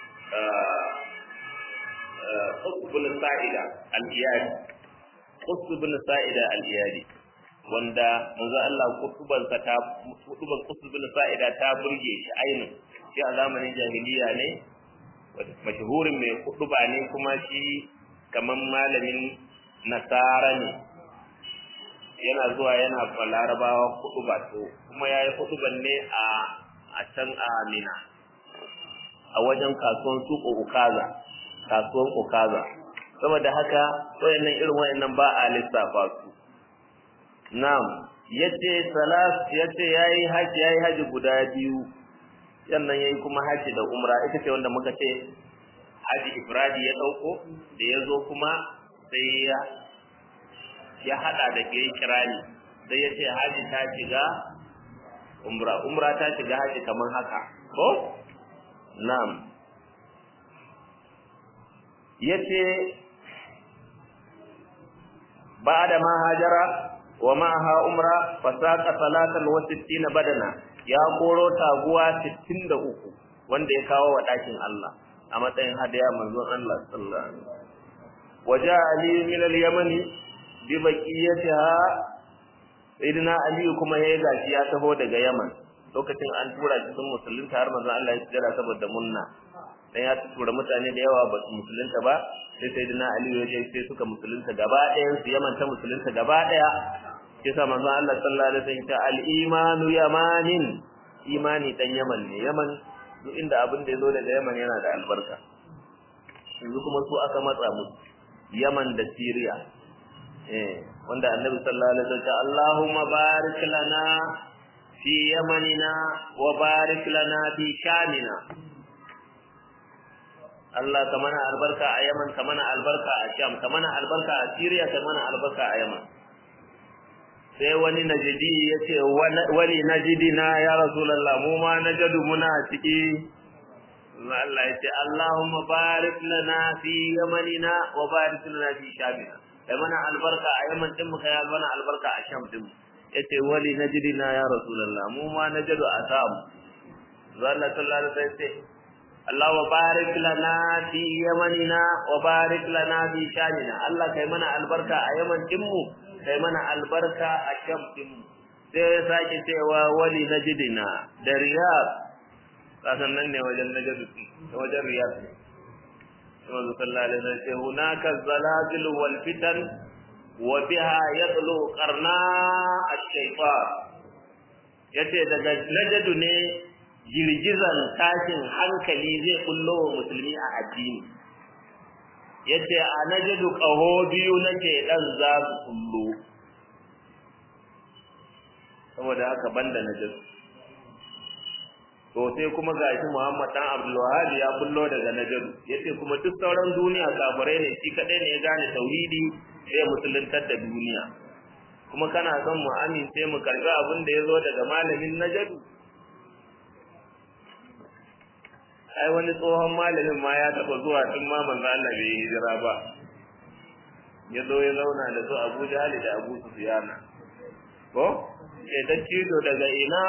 [SPEAKER 1] Qutbul Sa'ida al-Iyadi Qutbul Sa'ida al-Iyadi wanda manzo Allah kutubansa ta kutuban Qutbul Sa'ida ta burge shi ainin shi a zamanin jahiliya ne mashahurin mai kutuba ne kuma shi kaman malamin nasara ne yana zuwa yana larabawa kutuba to kuma yayi kutuban ne a a can a Mina a wajen kasuwan suko Ukaza kasuwan Ukaza saboda haka wayannan irin wayannan ba a lissafa su na'am yace salas yace yayi haji yayi haji guda biyu sannan yayi kuma haji da umra ita ce wanda muka ce haji ifradi ya dauko da yazo kuma sai ya ya hada da ke kirani sai ya ce haji ta shiga umra umra ta shiga haji kamar haka ko na'am yace ba'da ma hajara wa ma'aha umra fasaqa salatan wa sittina badana ya koro taguwa 63 wanda ya kawo wa dakin Allah a matsayin hadaya manzon Allah sallallahu alaihi wasallam waja ali min al-yaman bi baqiyatiha sayyidina ali kuma yayi gashi ya taho daga yaman lokacin an tura shi sun musulunta har manzon Allah ya tsira saboda munna dan ya tura mutane da yawa ba su musulunta ba sai sayyidina ali ya je sai suka musulunta gaba ɗayan su yaman ta musulunta gaba ɗaya kisa manzo Allah sallallahu alaihi wasallam ta al-imanu yamanin imani dan yaman ne yaman duk inda abin da yazo daga yaman yana da albarka yanzu kuma su aka matsa musu yaman da syria eh wanda annabi sallallahu alaihi wasallam Allahumma barik lana fi yamanina wa barik lana fi shamina Allah ka mana albarka a Yaman ka mana albarka a Sham ka mana albarka a Syria ka mana albarka a Yaman sai wani najidi ya ce wani najidi na ya rasulallah mu ma najadu muna ciki Allah ya ce Allahumma barik lana fi yamanina wa barik lana fi shamina kai mana albarka a yaman din mu kai mana albarka a sham din yace wali najidi na ya rasulallah mu ma najadu a samu Allah sallallahu alaihi wasallam ce Allah wa barik lana fi yamanina wa barik lana fi shamina Allah kai mana albarka a yaman din mu kai mana albarka a shamfin sai ya sake cewa wali najidina da riyad kasan nan ne wajen najadu da wajen riyad ne kuma sallallahu alaihi wasallam sai hunaka zalazil wal fitan wa biha yatlu qarna ash-shaytan yace daga najadu ne girgizan tashin hankali zai kullo wa musulmi a addini yace a najadu qaho biyu nake dan za su kullo saboda haka banda najadu to sai kuma gashi Muhammad dan Abdul Wahhab ya kullo daga najadu yace kuma duk sauran duniya kafirai ne shi kadai ne ya gane tauhidi sai musuluntar da duniya kuma kana son mu amince mu karbi abin da yazo daga malamin najadu ai wani tsohon malamin ma ya taba zuwa tun ma manzo Allah bai hijira ba ya zo ya zauna da su Abu Jahl da Abu Sufyan ko ke da cido daga ina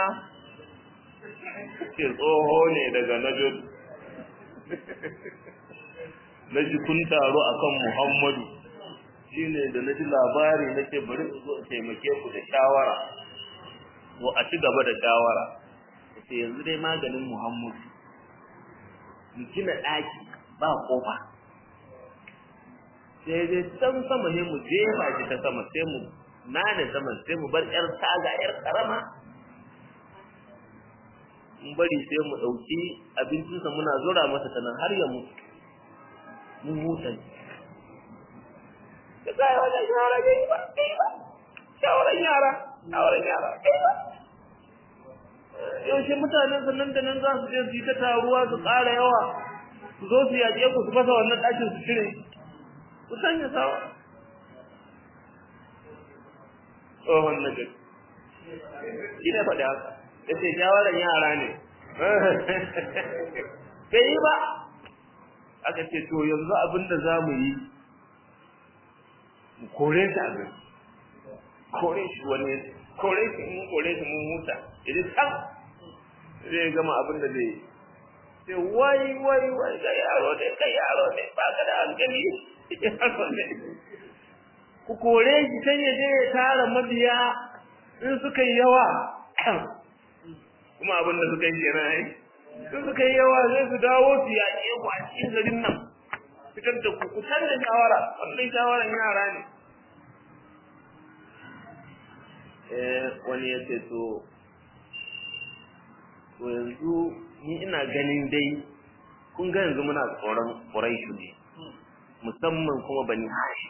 [SPEAKER 1] ke tsoho ne daga Najd naji kun taro akan Muhammadu shine da na ji labari nake bari in zo in taimake ku da shawara to a ci gaba da shawara sai yanzu dai maganin Muhammad mu gina ɗaki ba kofa sai dai can sama ne mu jefa shi ta sama sai mu nane saman sai mu bar ƴar taga ƴar karama in bari sai mu ɗauki abincinsa muna zura masa ta nan har ya mutu mun huta da kai wajen shawara ne ba kai ba shawaran yara shawaran yara kai ba yaushe mutanen sannan da nan za su je su yi ta taruwa su ƙara yawa su zo su yaƙe ku su fasa wannan ɗakin su cire ku sanya sawa tsohon na gari shi ne faɗi haka ya ce shawarar yara ne bai yi ba aka ce to yanzu abin da za mu yi mu kore shi a gari kore shi wani kore shi mun kore shi mun huta idan can zai gama abin da zai yi sai wai wai wai ga yaro ne kai yaro ne ba ka da hankali yaro ne ku kore shi sai ya je ya tara mabiya in suka yi yawa kuma abin da suka yi kenan ai in suka yi yawa zai su dawo su yaƙe ku a cikin garin nan fitar da ku kusan da shawara wannan shawaran yara ne eh wani ya ce to to yanzu ni ina ganin dai kun ga yanzu muna tsoron Quraishu ne musamman kuma bani Hashim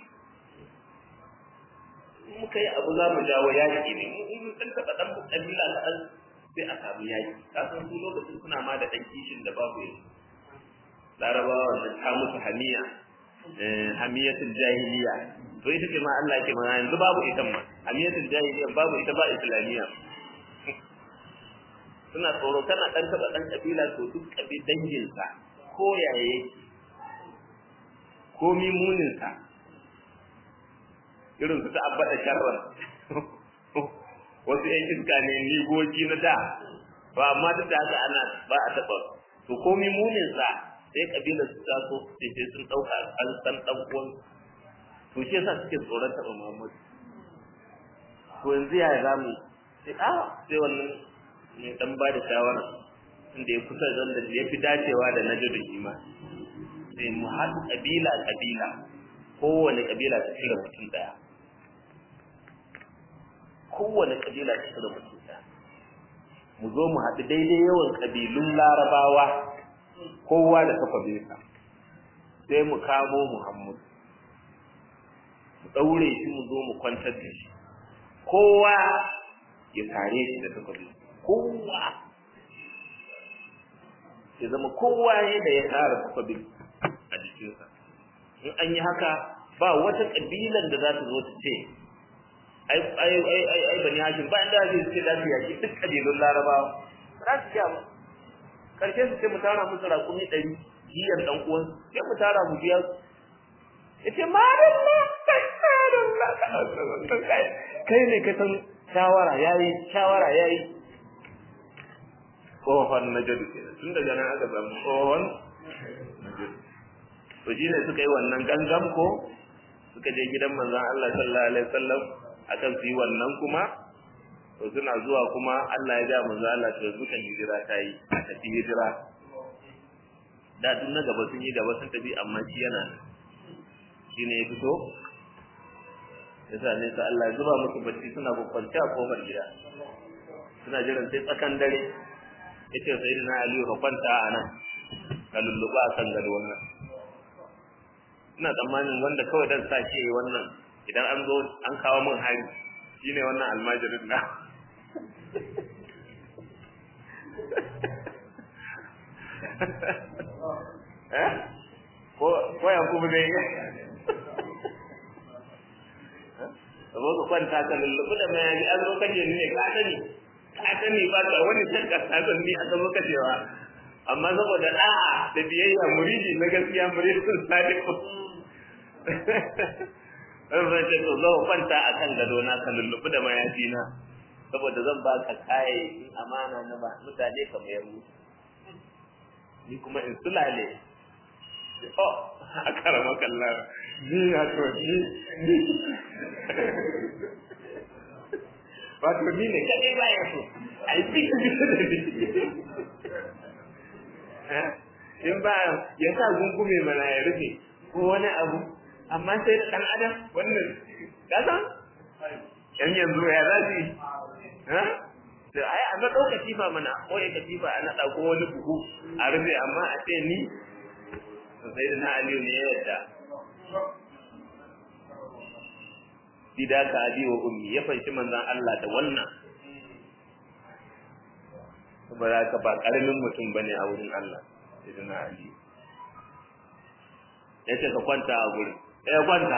[SPEAKER 1] muka yi abu za mu jawo yaƙi ne in sun taɓa ɗan ƙabila na ɗan sai a samu yaƙi ka san su lokacin suna ma da ɗan kishin da babu yanzu larabawa wannan ta musu hamiya hamiyatul jahiliya to ita ce ma Allah ke mana yanzu babu ita ma hamiyatul jahiliya babu ita ba islamiyya suna tsoro kana ɗan taɓa ɗan ƙabila to duk ƙabi danginsa ko yaya yake ko mimuninsa irin su ta abbata sharran wasu ƴan iska ne nigogi na da ba amma duk da haka ana ba a taɓa to ko mimuninsa sai ƙabilar su taso sai sai sun ɗauka an san ɗan uwan to shi yasa suke tsoron taɓa Muhammadu to yanzu ya za mu sai a sai wannan mai dan ba da shawara inda ya kusa da ya fi dacewa da najadu ima sai mu haɗu ƙabila ƙabila kowane ƙabila ta cire mutum ɗaya kowane ƙabila ta cire mutum ɗaya mu zo mu haɗu daidai yawan ƙabilun larabawa kowa da takwabinsa sai mu kamo muhammad mu ɗaure shi mu zo mu kwantar da shi kowa ya tare shi da takwabinsa kowa ya zama kowa ne da ya tara takwabin a jikinsa in an yi haka ba wata kabilan da za ta zo ta ce ai ai ai ai ai bani hashim ba inda zai ce za su yaki duk kabilun larabawa za su kiya ba karshe su ce mu tara musu rakumi ɗari jiyar ɗan uwan sai mu tara mu biya su ya ce madalla madalla kai ne ka san shawara yayi shawara yayi tsohon najadu ke tun daga nan aka samu tsohon najadu to shi ne suka yi wannan gangan ko suka je gidan manzon Allah sallallahu alaihi wasallam akan su yi wannan kuma to suna zuwa kuma Allah ya ga manzon Allah to suka hijira ta yi a tafi hijira da duk na gaba sun yi gaba sun tafi amma shi yana shi ne ya fito yasa ne sa Allah ya zuba musu bacci suna kwakwance a kofar gida suna jiran sai tsakan dare yace sayyidina Ali ka kwanta a nan ka lulluba a kan gado wannan ina tsammanin wanda kawai dan sa shi wannan idan an zo an kawo min hari shine wannan almajirin na eh ko ko ya kuma ne Sabo ka kwanta ka lulluɓi da mayaji an zo kaje ne ka sani ka sani ba ta wani shakka ta san ni aka zo kacewa amma saboda da'a da biyayya muridi na gaskiya muridin sadiqu Ɗan zai ce to zo kwanta a kan gado na ka lulluɓi da mayafi na saboda zan ba ka kayayyakin amana na ba mutane ka mayar musu ni kuma in sulale oh a karama kallar ni wato ni ni wato ni ne kadai ba ya so ai bitu bitu da ni in ba ya sa gungume mana ya rufe ko wani abu amma sai da ɗan adam wannan kasan yan yanzu ya za su yi da ai a naɗau katifa mana ko ya katifa a naɗa ko wani buhu a rufe amma a ce ni sai da na aliyu ne ya yadda bidaka abi wa ummi ya fanshi manzon Allah da wannan saboda haka ba karamin mutum bane a wurin Allah sai na ali yace ka kwanta a guri eh kwanta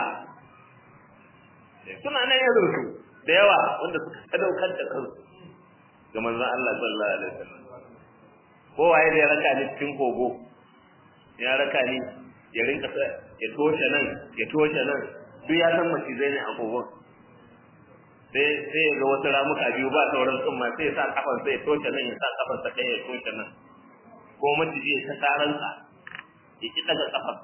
[SPEAKER 1] suna nan yanzu su da yawa wanda suka sadaukar da kansu ga manzon Allah sallallahu alaihi wasallam kowaye da ya raka ni cikin kogo ya raka ni ya rinka ya toshe nan ya toshe nan duk ya san macizai ne a kogon sai sai ya ga wasu ramuka biyu ba sauran tsumma sai ya sa kafan sai ya toshe nan ya sa kafan sa ɗaya ya toshe nan ko maciji ya ta taransa ya ki daga kafan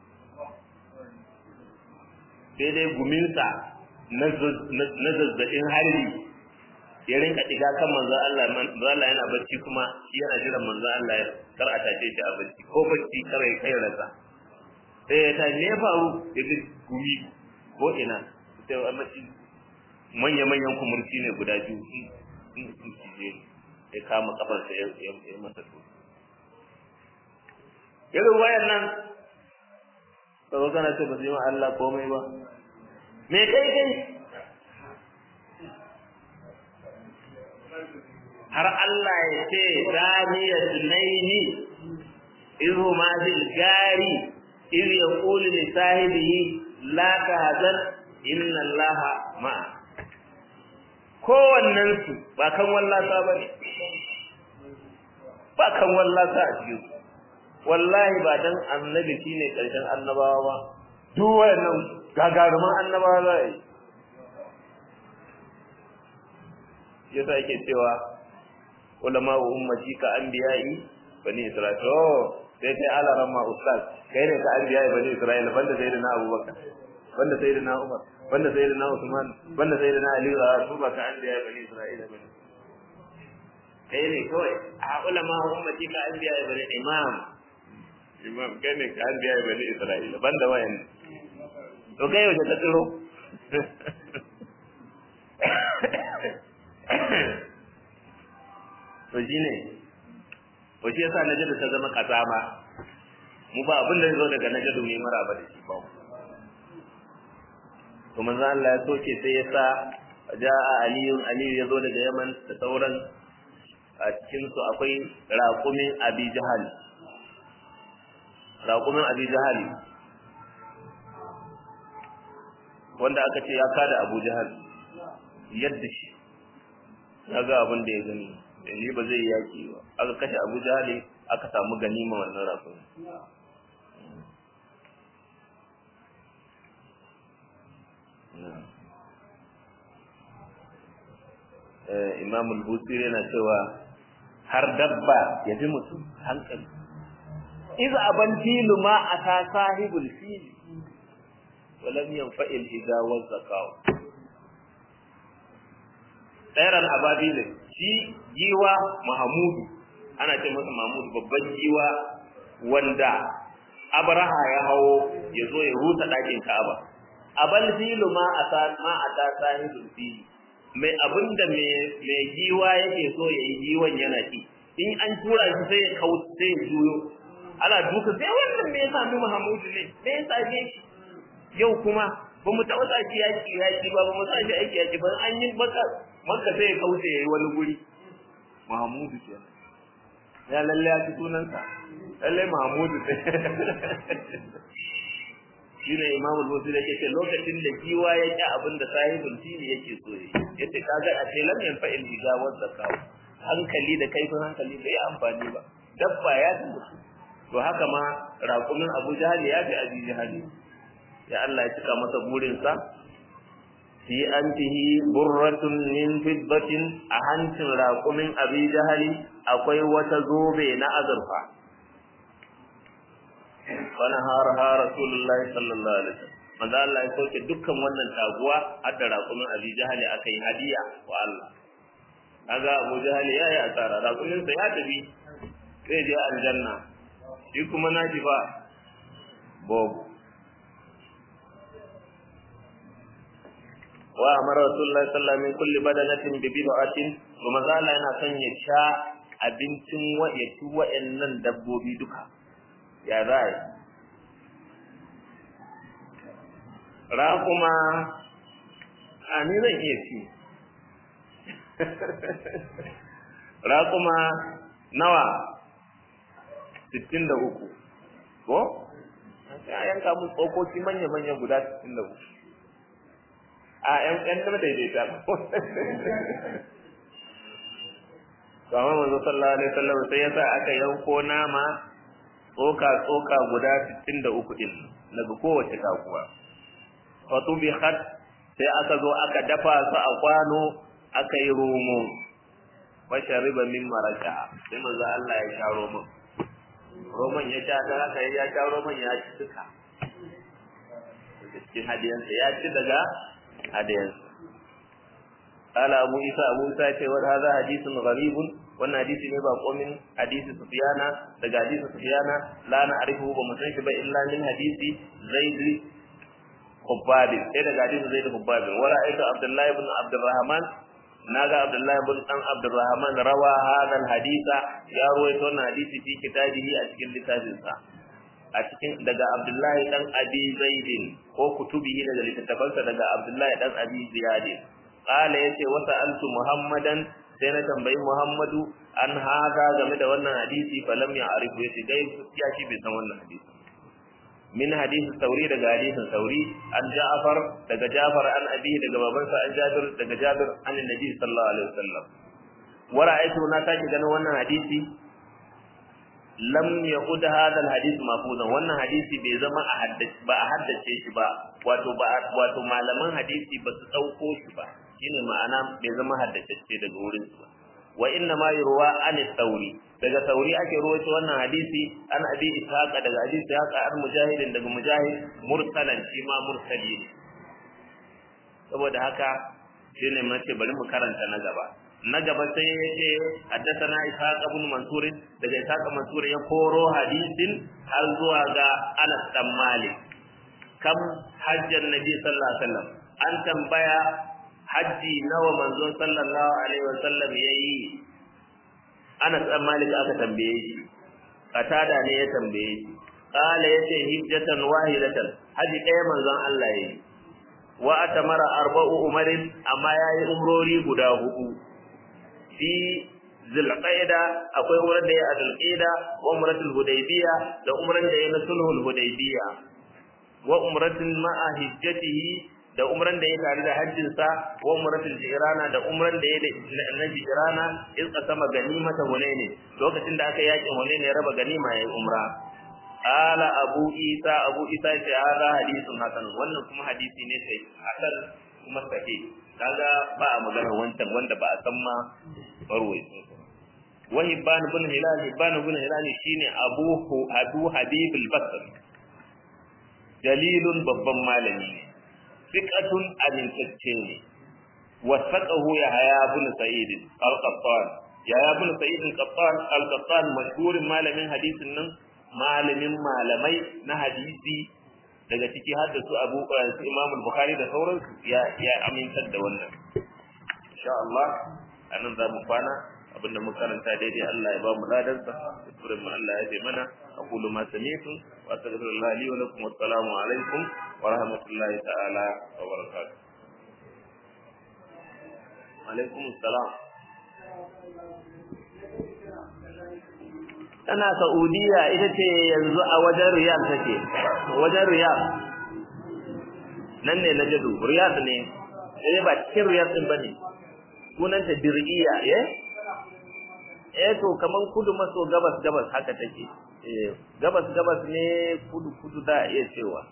[SPEAKER 1] daidai guminsa na zazzabin harbi ya rinka ɗiga kan manzo Allah manzo Allah yana bacci kuma shi yana jiran manzo Allah ya kar a tashe shi a bacci ko bacci kar ya kai rasa sai ya ta ne faru ya ga gumi ko ina sai a mace manya manyan kumurci ne guda biyu in in cije ya kama kafar sa ya ya masa to yanzu wayan nan kaga kana ce ba su yi wa Allah komai ba me kai kai har Allah ya ce zaniya tunaini izu ma fil gari iz yaqulu li sahibihi la tahzan inna Allah ma kowannen su ba kan wallasa bane ba kan wallasa a cikin wallahi ba dan annabi shine karshen annabawa ba duk wayannan gagaruman annabawa za a yi yasa yake cewa ulama wa ummati ka anbiya'i bani isra'il oh sai kai ala ramma ustaz kai ne ka anbiya'i bani isra'il banda sayyidina abubakar banda sayyidina umar banda sayyidina usman banda sayyidina ali da su ba ka anbiya'i bani isra'il bane kai ne kawai a ulama wa ummati ka anbiya'i bani imam imam kai ne ka anbiya'i bani isra'il banda wayan to kai wace ta tsiro to shine to shi yasa najadu ta zama kazama mu ba abin da zo daga najadu mai maraba da shi ba to manzo Allah ya soke sai yasa jaa aliyun aliyu yazo daga yaman da sauran a cikin su akwai raqumin abi jahal raqumin abi jahal wanda aka ce ya kada abu jahal yadda shi ya ga abin da ya gani shi ba zai yaki ba aka kashe abu jahali aka samu ganima wannan rafin imam al-busiri yana cewa har dabba ya fi mutum hankali iza aban filu ma a ta sahibul fili walam yanfa'il idza wazzaqahu tsairar ababilin shi giwa mahamudu ana ce masa mahamudu babban giwa wanda abraha ya hawo ya zo ya rusa ɗakin ka'aba abal filu ma a ma a ta sahibul fili mai abinda mai giwa yake so ya yi giwan yana ki in an tura shi sai ya kawo sai ya juyo ana duka sai wannan me ya sami mahamudu ne me ya same shi yau kuma ba mu taɓa sa shi yaƙi yaƙi ba ba mu sa shi aiki yaƙi ba an yi baka maka sai ya kauce ya yi wani guri Mahamudu ke ya lalle ya ci sunansa lalle Mahamudu ce shi ne Imam Al-Bukhari yake ce lokacin da giwa ya ƙi abin da sahibul fili yake so yi yace kaga a ce lam yanfa il biga wa zakaw hankali da kaifin hankali bai amfani ba dabba ya ci mutu to haka ma raƙumin Abu Jahal ya fi Abi Jahal ya Allah ya cika masa burinsa fi antihi burratun min fiddatin a hancin raƙumin abi jahali akwai wata zobe na azurfa fana har ha rasulullah sallallahu alaihi wasallam manzo Allah ya soke dukkan wannan taguwa har da raƙumin Abi Jahal aka yi hadiya wa Allah kaga Abu Jahal ya yi asara raƙumin sa ya tafi sai je aljanna shi kuma naji ba babu wa amara rasulullahi sallallahu alaihi wasallam min kulli badanatin bi bid'atin kuma zalla yana son ya sha abincin wa ya ci wa'annan dabbobi duka ya za ra kuma a ni zan iya ci ra kuma nawa 63 ko ya yanka mu tsokoki manya-manya guda 63 a ƴan ƴan da daidaita to amma manzo sallallahu alaihi wasallam sai ya sa aka yanko nama tsoka tsoka guda 63 din daga kowace takuwa fa tubihat sai aka zo aka dafa su a kwano aka yi romo fa shariba min maraka sai manzo Allah ya sha roman roman ya sha da haka ya sha roman ya ci duka cikin hadiyansa ya ci daga hadiyansa قال أبو عيسى أبو عيسى يقول هذا حديث غريب wannan hadisi ne ba komin hadisi Sufyana daga hadisi Sufyana la na arifu ba mu san shi ba illa min hadisi Zaid Hubbab sai daga hadisi Zaid Hubbab wa ra'aytu Abdullah ibn Abdurrahman naga Abdullah ibn dan Abdurrahman rawa hadha hadisa ya ruwaito wannan hadisi fi kitabihi a cikin littafin sa a cikin daga Abdullah dan Abi Zaid ko kutubihi daga littattafansa daga Abdullah dan Abi Ziyad qala yace wa sa'altu Muhammadan sai na tambayi Muhammadu an haza game da wannan hadisi falam ya arifu yace dai ya shi bai san wannan hadisi min hadisi sauri daga hadisin sauri an Ja'far daga Ja'far an abi daga babansa an Jabir daga Jabir an Nabi sallallahu alaihi wasallam wa ra'aytu na sake ganin wannan hadisi lam yaqud hadha alhadith mafuzan wannan hadisi bai zama a haddace ba a haddace shi ba wato ba wato malaman hadisi ba su dauko shi ba shine ma'ana bai zama haddacecce daga wurin su wa inna ma yurwa an sauri daga sauri ake ruwaito wannan hadisi an abi ishaqa daga abi ishaqa an mujahidin daga mujahid mursalan shi ma mursali ne saboda haka shine mace bari mu karanta na gaba na gaba sai ya ce haddathana ishaq ibn mansur daga ishaq mansur ya koro hadisin har zuwa ga Anas dan Malik kam hajjan nabi sallallahu alaihi wasallam an tambaya hajji nawa manzon sallallahu alaihi wasallam yayi Anas dan Malik aka tambaye shi Qatada ne ya tambaye shi qala yace hijjatan wahidatan haji ɗaya manzon Allah yayi wa atamara arba'u umarin amma yayi umrori guda hudu fi zulqaida akwai umrar da ya a zulqaida wa umratul hudaybiya da umran da ya na sulhul hudaybiya wa umratin ma'a hijjatihi da umran da ya tare da hajjin sa wa umratul jirana da umran da ya na jirana in kasama ganimata hunaini lokacin da aka yaki hunaini ya raba ganima yayin umra ala abu isa abu isa ce hada hadisun hasan wannan kuma hadisi ne sai hasan kuma sahih kaga ba a magana wancan wanda ba a san ma barwai wa hibban ibn hilal hibban ibn hilal shine abu abu habib al-basri dalilun babban malami ne fiqatun amintacce ne wasaqahu ya haya ibn sa'id al-qattan ya ya ibn sa'id al-qattan al-qattan mashhurin malamin hadisin nan malamin malamai na hadisi daga ciki har da su Abu su Imam Bukhari da sauransu ya ya amintar da wannan insha Allah anan za mu kwana abinda muka karanta daidai Allah ya ba mu ladan sa kurin mu Allah ya bi mana aqulu ma sami'tu wa astaghfirullah li wa lakum assalamu alaikum wa rahmatullahi ta'ala wa barakatuh alaikum assalam tana Saudiya ita ce yanzu a wajen Riyadh take wajen Riyadh nan ne na jadu Riyadh ne eh ba cikin Riyadh din bane sunanta Dir'iya eh eh to kaman kudu maso gabas gabas haka take eh gabas gabas ne kudu kudu da iya cewa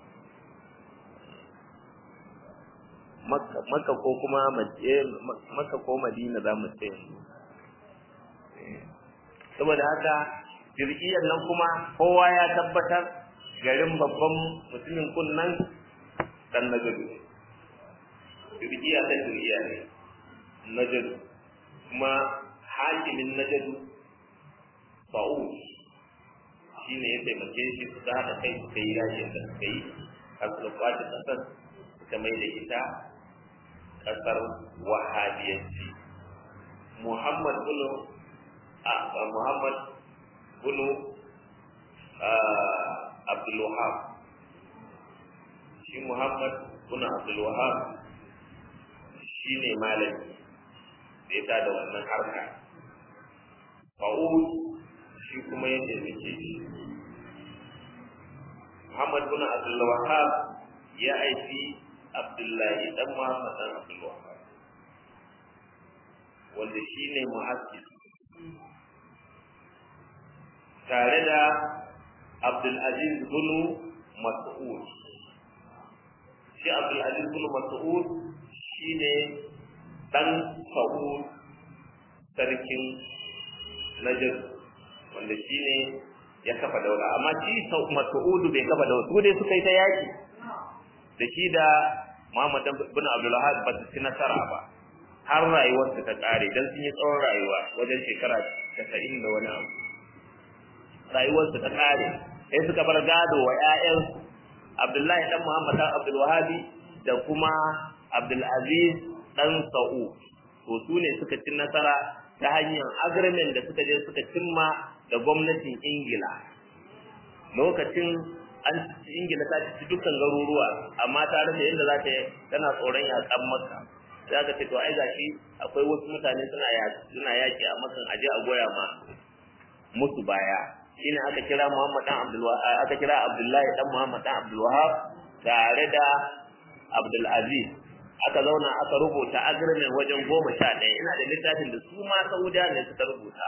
[SPEAKER 1] Makka Makka ko kuma Makka ko Madina za mu ce saboda haka jirgiyar nan kuma kowa ya tabbatar garin babban mutumin kunnan dan najadu turkiya ta turkiya ne najadu kuma hakimin najadu fa'ud shi ne ya taimake shi suka haɗa kai suka yi yashin da suka yi har suka kwace ƙasar suka mai da ita ƙasar wahabiyanci muhammad bunu a muhammad bunu abdulwahab shi muhammad bunu abdulwahab shi ne malami da ya da wannan harka fa'ud shi kuma ya taimake shi Muhammad bin Abdul Wahhab ya aiki Abdullahi dan Muhammad dan Abdul Wahhab wanda shine muhaddis tare da Abdul Aziz bin Mas'ud shi Abdul Aziz bin Mas'ud shine dan Sa'ud sarkin Najd wanda shi ne ya kafa daula amma shi Mas'udu bai kafa daula su dai suka yi ta yaki da shi da Muhammad bin Abdul Wahhab ba su ci nasara ba har rayuwar su ta kare dan sun yi tsawon rayuwa wajen shekara 90 da wani abu rayuwar su ta kare sai suka bar gado wa ƴaƴan Abdullahi dan Muhammad dan Abdul Wahhab da kuma Abdul Aziz dan Sa'ud to su ne suka ci nasara ta hanyar agreement da suka je suka cimma da gwamnatin ingila lokacin an ingila ta ci dukkan garuruwa amma ta rasa yadda za ta tana tsoron yakan maka za ka ce to ai gashi akwai wasu mutane suna suna yaki a makan aje a goya ma musu baya shine aka kira Muhammad dan Abdul aka kira Abdullahi dan Muhammad dan Abdul Wahab tare da Abdul Aziz aka zauna aka rubuta agreement wajen goma sha ɗaya ina da littafin da su ma saudiya ne suka rubuta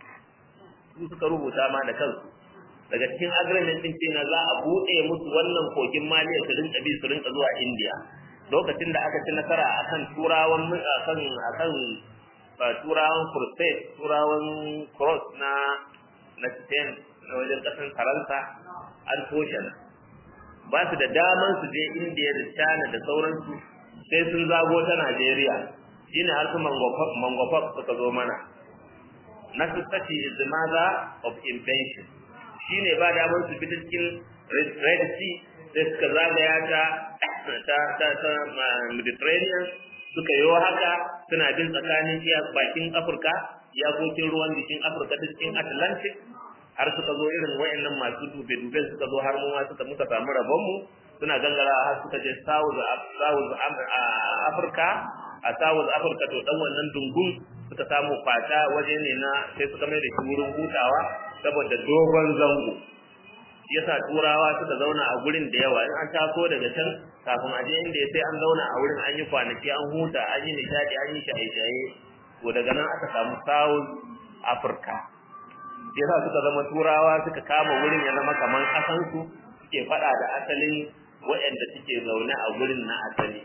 [SPEAKER 1] su suka rubuta ma da kansu daga cikin agreement din ce na za a buɗe musu wannan kogin maliya su rinka bi su rinka zuwa india lokacin da aka ci nasara akan turawan akan akan turawan crusade turawan cross na na spain na wajen ƙasar faransa an toshe ba su da daman su je india da china da sauransu sai sun zago ta Najeriya shine har su mangwafak suka zo mana necessity is the mother of invention shine ba damar su bi cikin Red Sea sai suka zagaya ta ta ta ta Mediterranean suka yi haka suna bin tsakanin iya bakin Afirka iyakokin ruwan jikin Afirka ta cikin Atlantic har suka zo irin wayannan masu dube-dube suka zo har mu ma suka muka samu rabon mu suna gangara har suka je South South Africa a South Africa to dan wannan dungun suka samu fata waje ne na sai suka mai da shi wurin hutawa saboda dogon zango yasa turawa suka zauna a gurin da yawa in an taso daga can kafin a je inda sai an zauna a wurin an yi kwanaki an huta an yi nishadi an yi shaye-shaye to daga nan aka samu South Africa yasa suka zama turawa suka kama wurin ya zama kamar kasansu suke faɗa da asalin waɗanda suke zaune a gurin na asali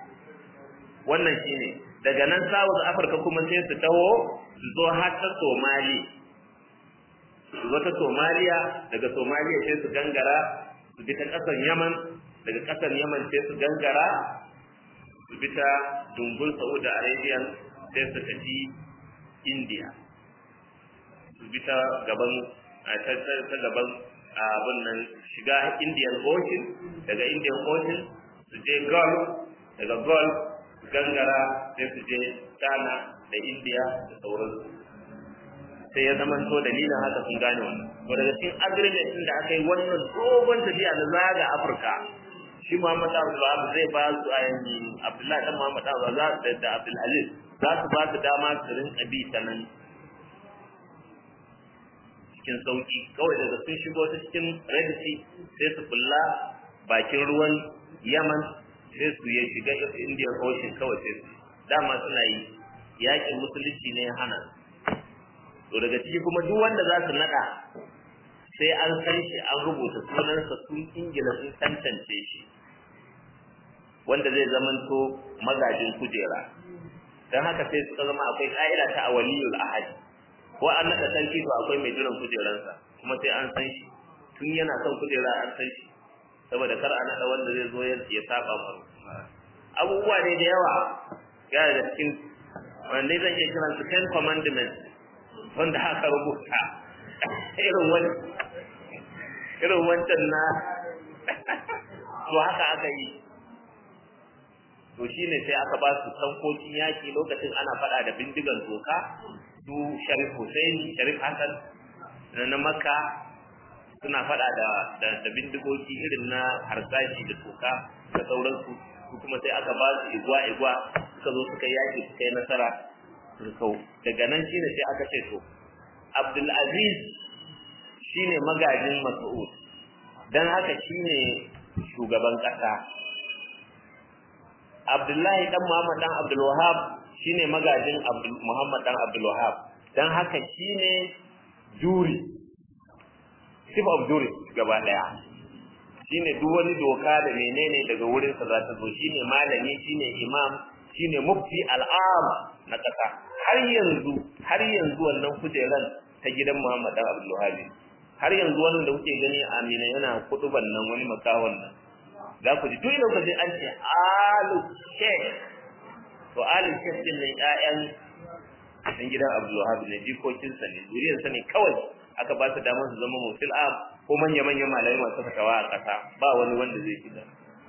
[SPEAKER 1] wannan shine daga nan South Africa kuma sai su taho su zo har ta Somali su zo ta Somalia daga Somalia sai su gangara su bi ta ƙasar Yaman daga ƙasar Yaman sai su gangara su bi ta dungun Saudi Arabia sai su tafi India su bi ta gaban ta gaban abin nan shiga Indian Ocean daga Indian Ocean su je Gulf daga Gulf su gangara sai su je China da India da sauransu sai ya zama to dalilin haka sun gane wannan to daga cikin agreement din da aka yi wannan dogon tafiya na zaga Afirka shi Muhammad Abdul zai ba su a yanzu Abdullahi dan Muhammad Abdul da da Abdul Aziz za su ba su dama su rinka bi ta nan cikin sauki kawai daga sun shigo ta cikin Red Sea sai su kulla bakin ruwan Yaman sai su ya shiga Indian Ocean kawai sai su dama suna yi yakin musulunci ne ya hana to daga ciki kuma duk wanda za su nada sai an san shi an rubuta sunansa sun ingila sun tantance shi wanda zai zamanto magajin kujera don haka sai suka zama akwai ka'ida ta awaliyul ahadi ko an nada sarki to akwai mai jiran kujeransa kuma sai an san shi tun yana son kujera an san shi saboda kar a naɗa wanda zai zo ya saba maru abubuwa ne da yawa ya da cikin wanda zan iya kiran su ten commandments wanda aka rubuta irin wani irin wancan na to haka aka yi to shine sai aka ba su tankokin yaki lokacin ana faɗa da bindigan toka su Sharif Hussein Sharif Hassan na Makka suna faɗa da da bindigogi irin na harsashi da toka da sauransu su kuma sai aka ba su igwa igwa suka zo suka yaki suka yi nasara kau daga nan shine sai aka ce to Abdul Aziz shine magajin Mas'ud dan haka shine shugaban kasa Abdullahi dan Muhammad dan Abdul Wahhab shine magajin Abdul Muhammad dan Abdul Wahhab dan haka shine juri chief of jury gaba daya shine duk wani doka da menene daga wurin sa za ta zo shine malami shine imam shine mufti al'am na kasa har yanzu har yanzu wannan kujeran ta gidan Muhammad dan Abdul Wahhab har yanzu wannan da kuke gani Amina yana kuduban nan wani makawon nan za ku ji duk lokacin an ce alu sheikh to alu sheikh din nan ƴaƴan dan gidan Abdul Wahhab ne jikokin sa ne zuriyar sa ne kawai aka ba su damar su zama mutil am ko manya manyan malamai masu fatawa a ƙasa ba wani wanda zai shiga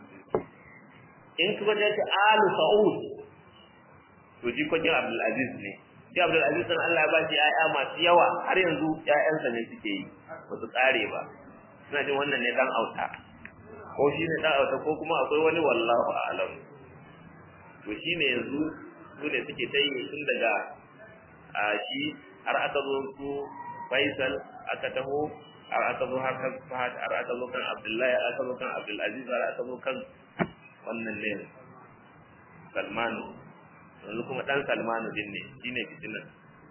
[SPEAKER 1] in kuma da ta alu sa'ud to jikokin Abdul Aziz ne shi Abdul Aziz dan Allah ya ba shi ƴaƴa masu yawa har yanzu ƴaƴansa ne suke yi ba su tsare ba suna jin wannan ne dan auta ko shi ne dan auta ko kuma akwai wani wallahu a'lam to shi ne yanzu su ne suke ta yi tun daga a shi har aka zo su Faisal aka taho har aka zo har kan Fahad har aka zo kan Abdullahi aka zo kan Abdul Aziz har aka zo kan wannan ne Salmanu yanzu kuma dan Salmanu din ne shine fitinan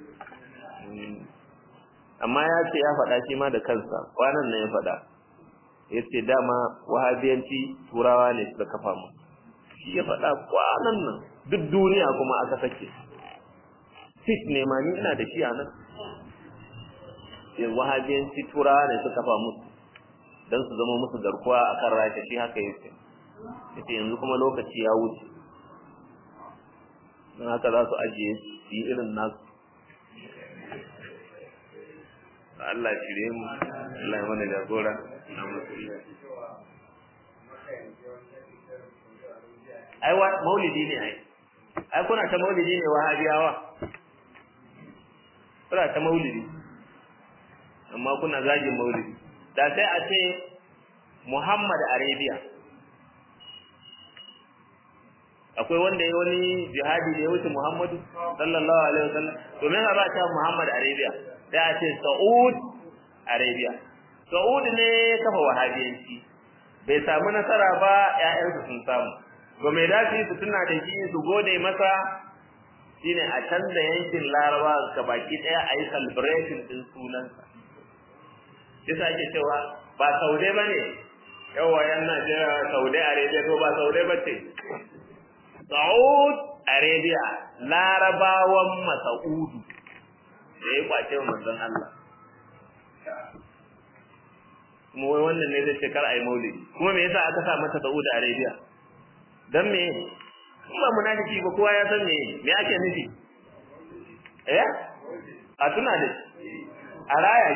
[SPEAKER 1] amma ya ce ya faɗa shi ma da kansa kwanan nan ya faɗa ya ce dama wahabiyanci turawa ne suka kafa mu shi ya faɗa kwanan nan duk duniya kuma aka sake fit ne ma ni ina da shi a nan ya wahabiyanci turawa ne suka kafa musu don su zama musu garkuwa a kan rasha shi haka yake yace yanzu kuma lokaci ya wuce don haka za su ajiye su yi irin nasu Allah shirye mu Allah ya mana jagora na musulmi ai wa maulidi ne ai ai kuna ta maulidi ne wahabiyawa kuna ta maulidi amma kuna zagin maulidi da sai a ce Muhammad Arabia akwai wanda ya wani jihadi da ya wuce Muhammadu sallallahu alaihi wasallam to me ba ta Muhammad Arabia da a ce Saud Arabia Saud ne kafa wahabiyanci bai samu nasara ba ƴaƴansu sun samu ga mai dafi su tuna da shi su gode masa shine a canza yankin Laraba ga baki daya a yi celebration din sunansa yasa ake cewa ba Saude bane yawa yan Najeriya Saudi Arabia to ba Saude bace Saud Arabia Larabawan Masaudu da ya kwace wa manzon Allah kuma wai wannan ne zai ce kar ayi maulidi kuma me yasa aka sa mata Saudi Arabia dan me in ba munafiki ba kowa ya san me me ake nufi eh a tuna da a raya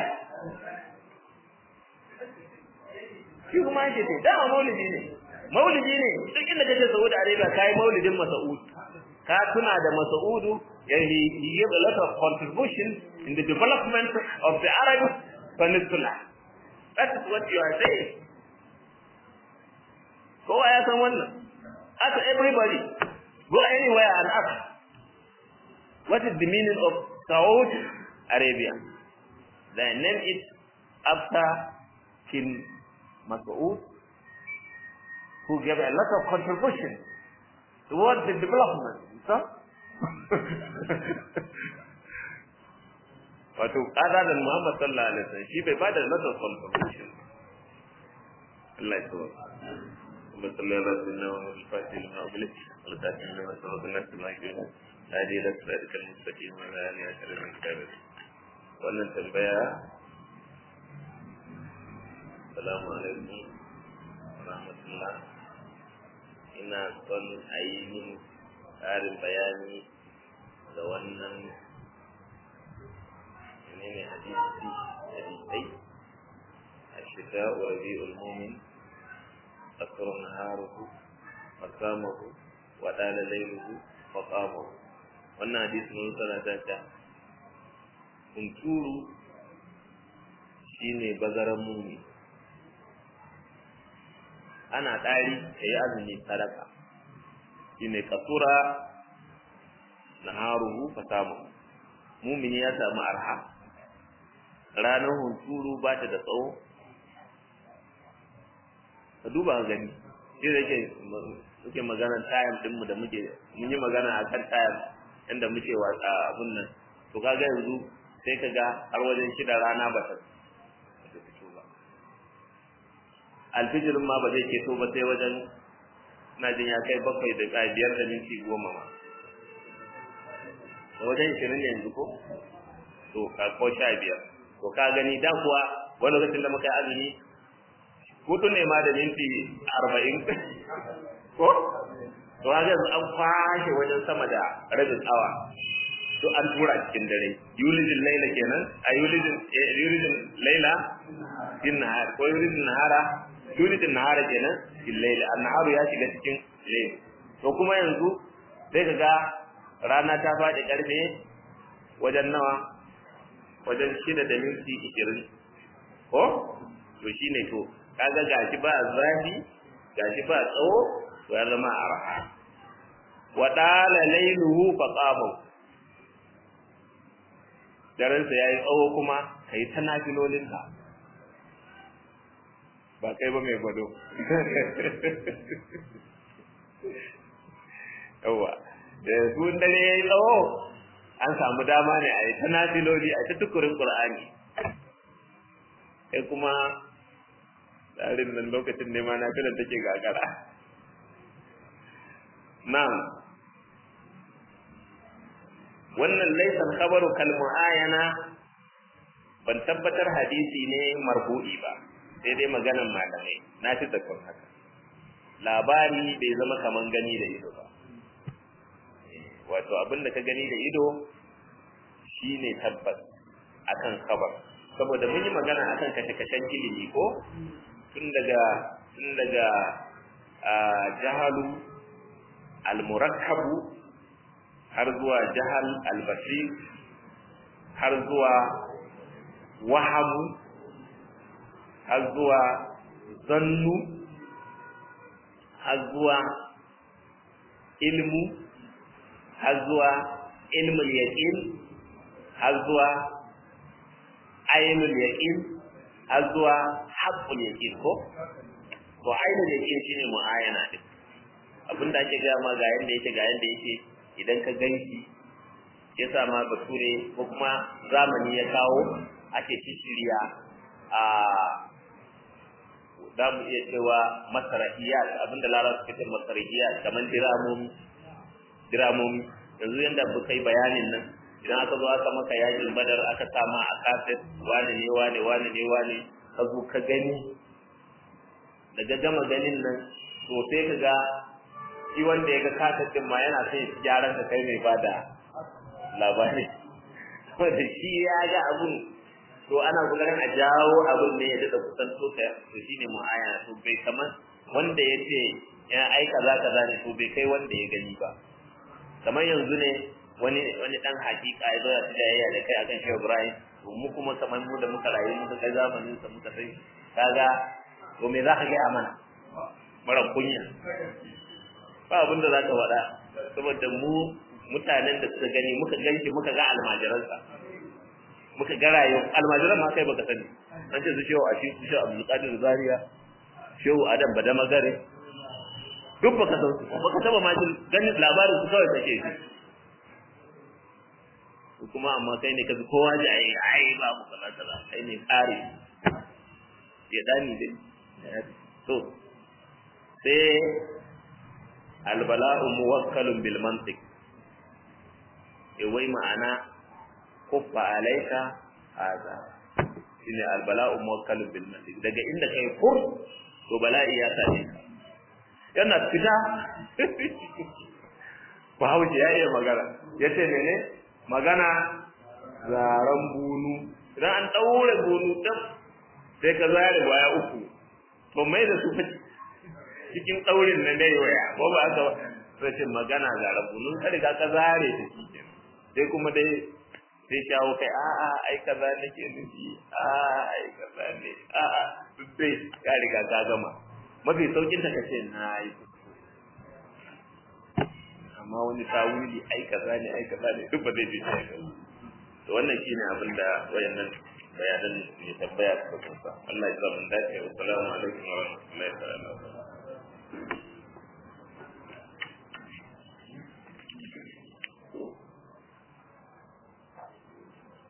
[SPEAKER 1] shi kuma yake ce dama maulidi ne maulidi ne duk inda kaje Saudi Arabia kai maulidin Mas'ud ka tuna da Mas'udu he he gave a lot of contribution in the development of the Arab Peninsula that is what you are saying kowa ya san wannan ask everybody go anywhere and ask what is the meaning of Saudi Arabia they name it after King Mas'ud who gave a lot of contribution towards the development. So? Wato, ƙada da Muhammad sallallahu Alaihi wasallam shi bai bada lot of contribution. Allah ya tsawo. Kuma sallallahu Alaihi wasallam wa al-fatih lima ublik, wa al-fatih lima sabaq an-nas ma yakun. Hadi la sirrika al-mustaqim wa la alihi wa sallam Wannan tambaya Assalamu alaikum rahmatullah ina son a yi min ƙarin bayani da wannan menene hadisi hadisai a shiga wa rabi'ul mumin asrun naharuhu fasamahu wa dala lailuhu fa qamahu wannan hadisi mun sana ta ta kunturu shine bazaran mumi ana ɗari ka yi azumi sadaka shine kasura naharuhu fasamahu mumini ya samu arha ranar hunturu ba ta da tsawo ka duba gani shi da ke muke magana tayam dinmu da muke mun yi magana a kan tayam inda muke watsa abun nan to kaga yanzu sai ka ga har wajen shida rana ba ta fito ba alfijirin ma ba zai keto ba sai wajen na jin ya kai bakwai da biyar da minti goma ma da wajen ishirin ne yanzu ko to ka ko sha biyar to ka gani da kuwa wani lokacin da muka yi azumi hutu ne ma da minti arba'in ko to haka yanzu an kwashe wajen sama da rabin awa to an tura cikin dare yulijin laila kenan a yulijin yulijin laila din nahar ko yulijin nahara yulijin nahara kenan din laila annaharu ya shiga cikin laila to kuma yanzu sai ka ga rana ta faɗi ƙarfe wajen nawa wajen shida da minti ishirin ko to shi ne to kaga gashi ba zafi gashi ba tsawo to ya zama arha wa dala lailuhu fa qama daransa yayi tsawo kuma kai ta nafilolinka ba kai ba mai gwado yawa da su dare yayi tsawo an samu dama ne a yi ta nafiloli a ta tukurin qur'ani kai kuma tsarin nan lokacin ne ma nafilar take gagara na'am wannan laysa khabaru kal muayana ban tabbatar hadisi ne marfu'i ba sai dai maganan malamai na fi zakon haka labari bai zama kaman gani da ido ba wato abin da ka gani da ido shine tabbas akan khabar saboda mun yi magana akan kashe-kashen ilimi ko tun daga tun daga jahalu al-murakkabu har zuwa jahal al-basir har zuwa wahamu har zuwa zannu har zuwa ilmu har zuwa ilmul yaqin har zuwa ainul yaqin har zuwa haqqul yaqin ko to ainul yaqin shine muayana din abinda ake ga ma ga yanda yake ga yanda yake idan ka ganki yasa ma bature ko kuma zamani ya kawo ake shirya a za mu iya cewa masarahiyat abinda lara suka ce masarahiyat kamar diramomi diramomi yanzu yanda muka yi bayanin nan idan aka zo aka maka yakin badar aka sama a kaset wane ne wane wane ne wane ka zo ka gani daga gama ganin nan to sai ka ga shi wanda ya ga kaset din ma yana son ya gyaran ka kai mai bada labari wanda shi ya ga abun to ana kokarin a jawo abun ne ya dada kusan to ka to shine mu'ayana to bai kamar wanda ya ce ya ai kaza kaza ne to bai kai wanda ya gani ba kamar yanzu ne wani wani dan hakika ya zo ya tijayya da kai akan Shehu Ibrahim to mu kuma kamar mu da muka rayu muka kai zamanin sa muka sai kaga to me za ka ga mana mara kunya ba abin da za ka faɗa saboda mu mutanen da suka gani muka ganshi muka ga almajiransa muka ga rayu almajiran ma kai baka sani an ce su shehu a shi su shehu Abdul Qadir Zaria shehu Adam Badamagare duk baka san su baka taba ma jin ganin labarin su kawai kake shi kuma amma kai ne kaji kowa ji ai ai babu kaza kaza kai ne kare ya dani dai to sai albala'u muwakkalun bil mantiq e wai ma'ana kuffa alaika hada shine albala'u muwakkalun bil mantiq daga inda kai fur to bala'i ya same ka yana fita Bahaushe ya iya magana ya ce mene magana zaren bunu idan an ɗaure bunu ɗin sai ka zare baya uku to mai da su cikin ɗaurin na dai waya ko ba aka sai ce magana zaren bunu ka riga ka zare ta shi sai kuma dai sai shawo kai a'a ai kaza nake nufi a'a ai kaza ne a'a duk sai ka riga ka gama mafi saukin ta kace na yi amma wani tawili ai kaza ne ai kaza ne duk ba zai ji sai to wannan shine abin da wayannan bayanan ne tabbaya suka kusa Allah ya sa mun dace wa assalamu alaikum wa rahmatullahi wa barakatuh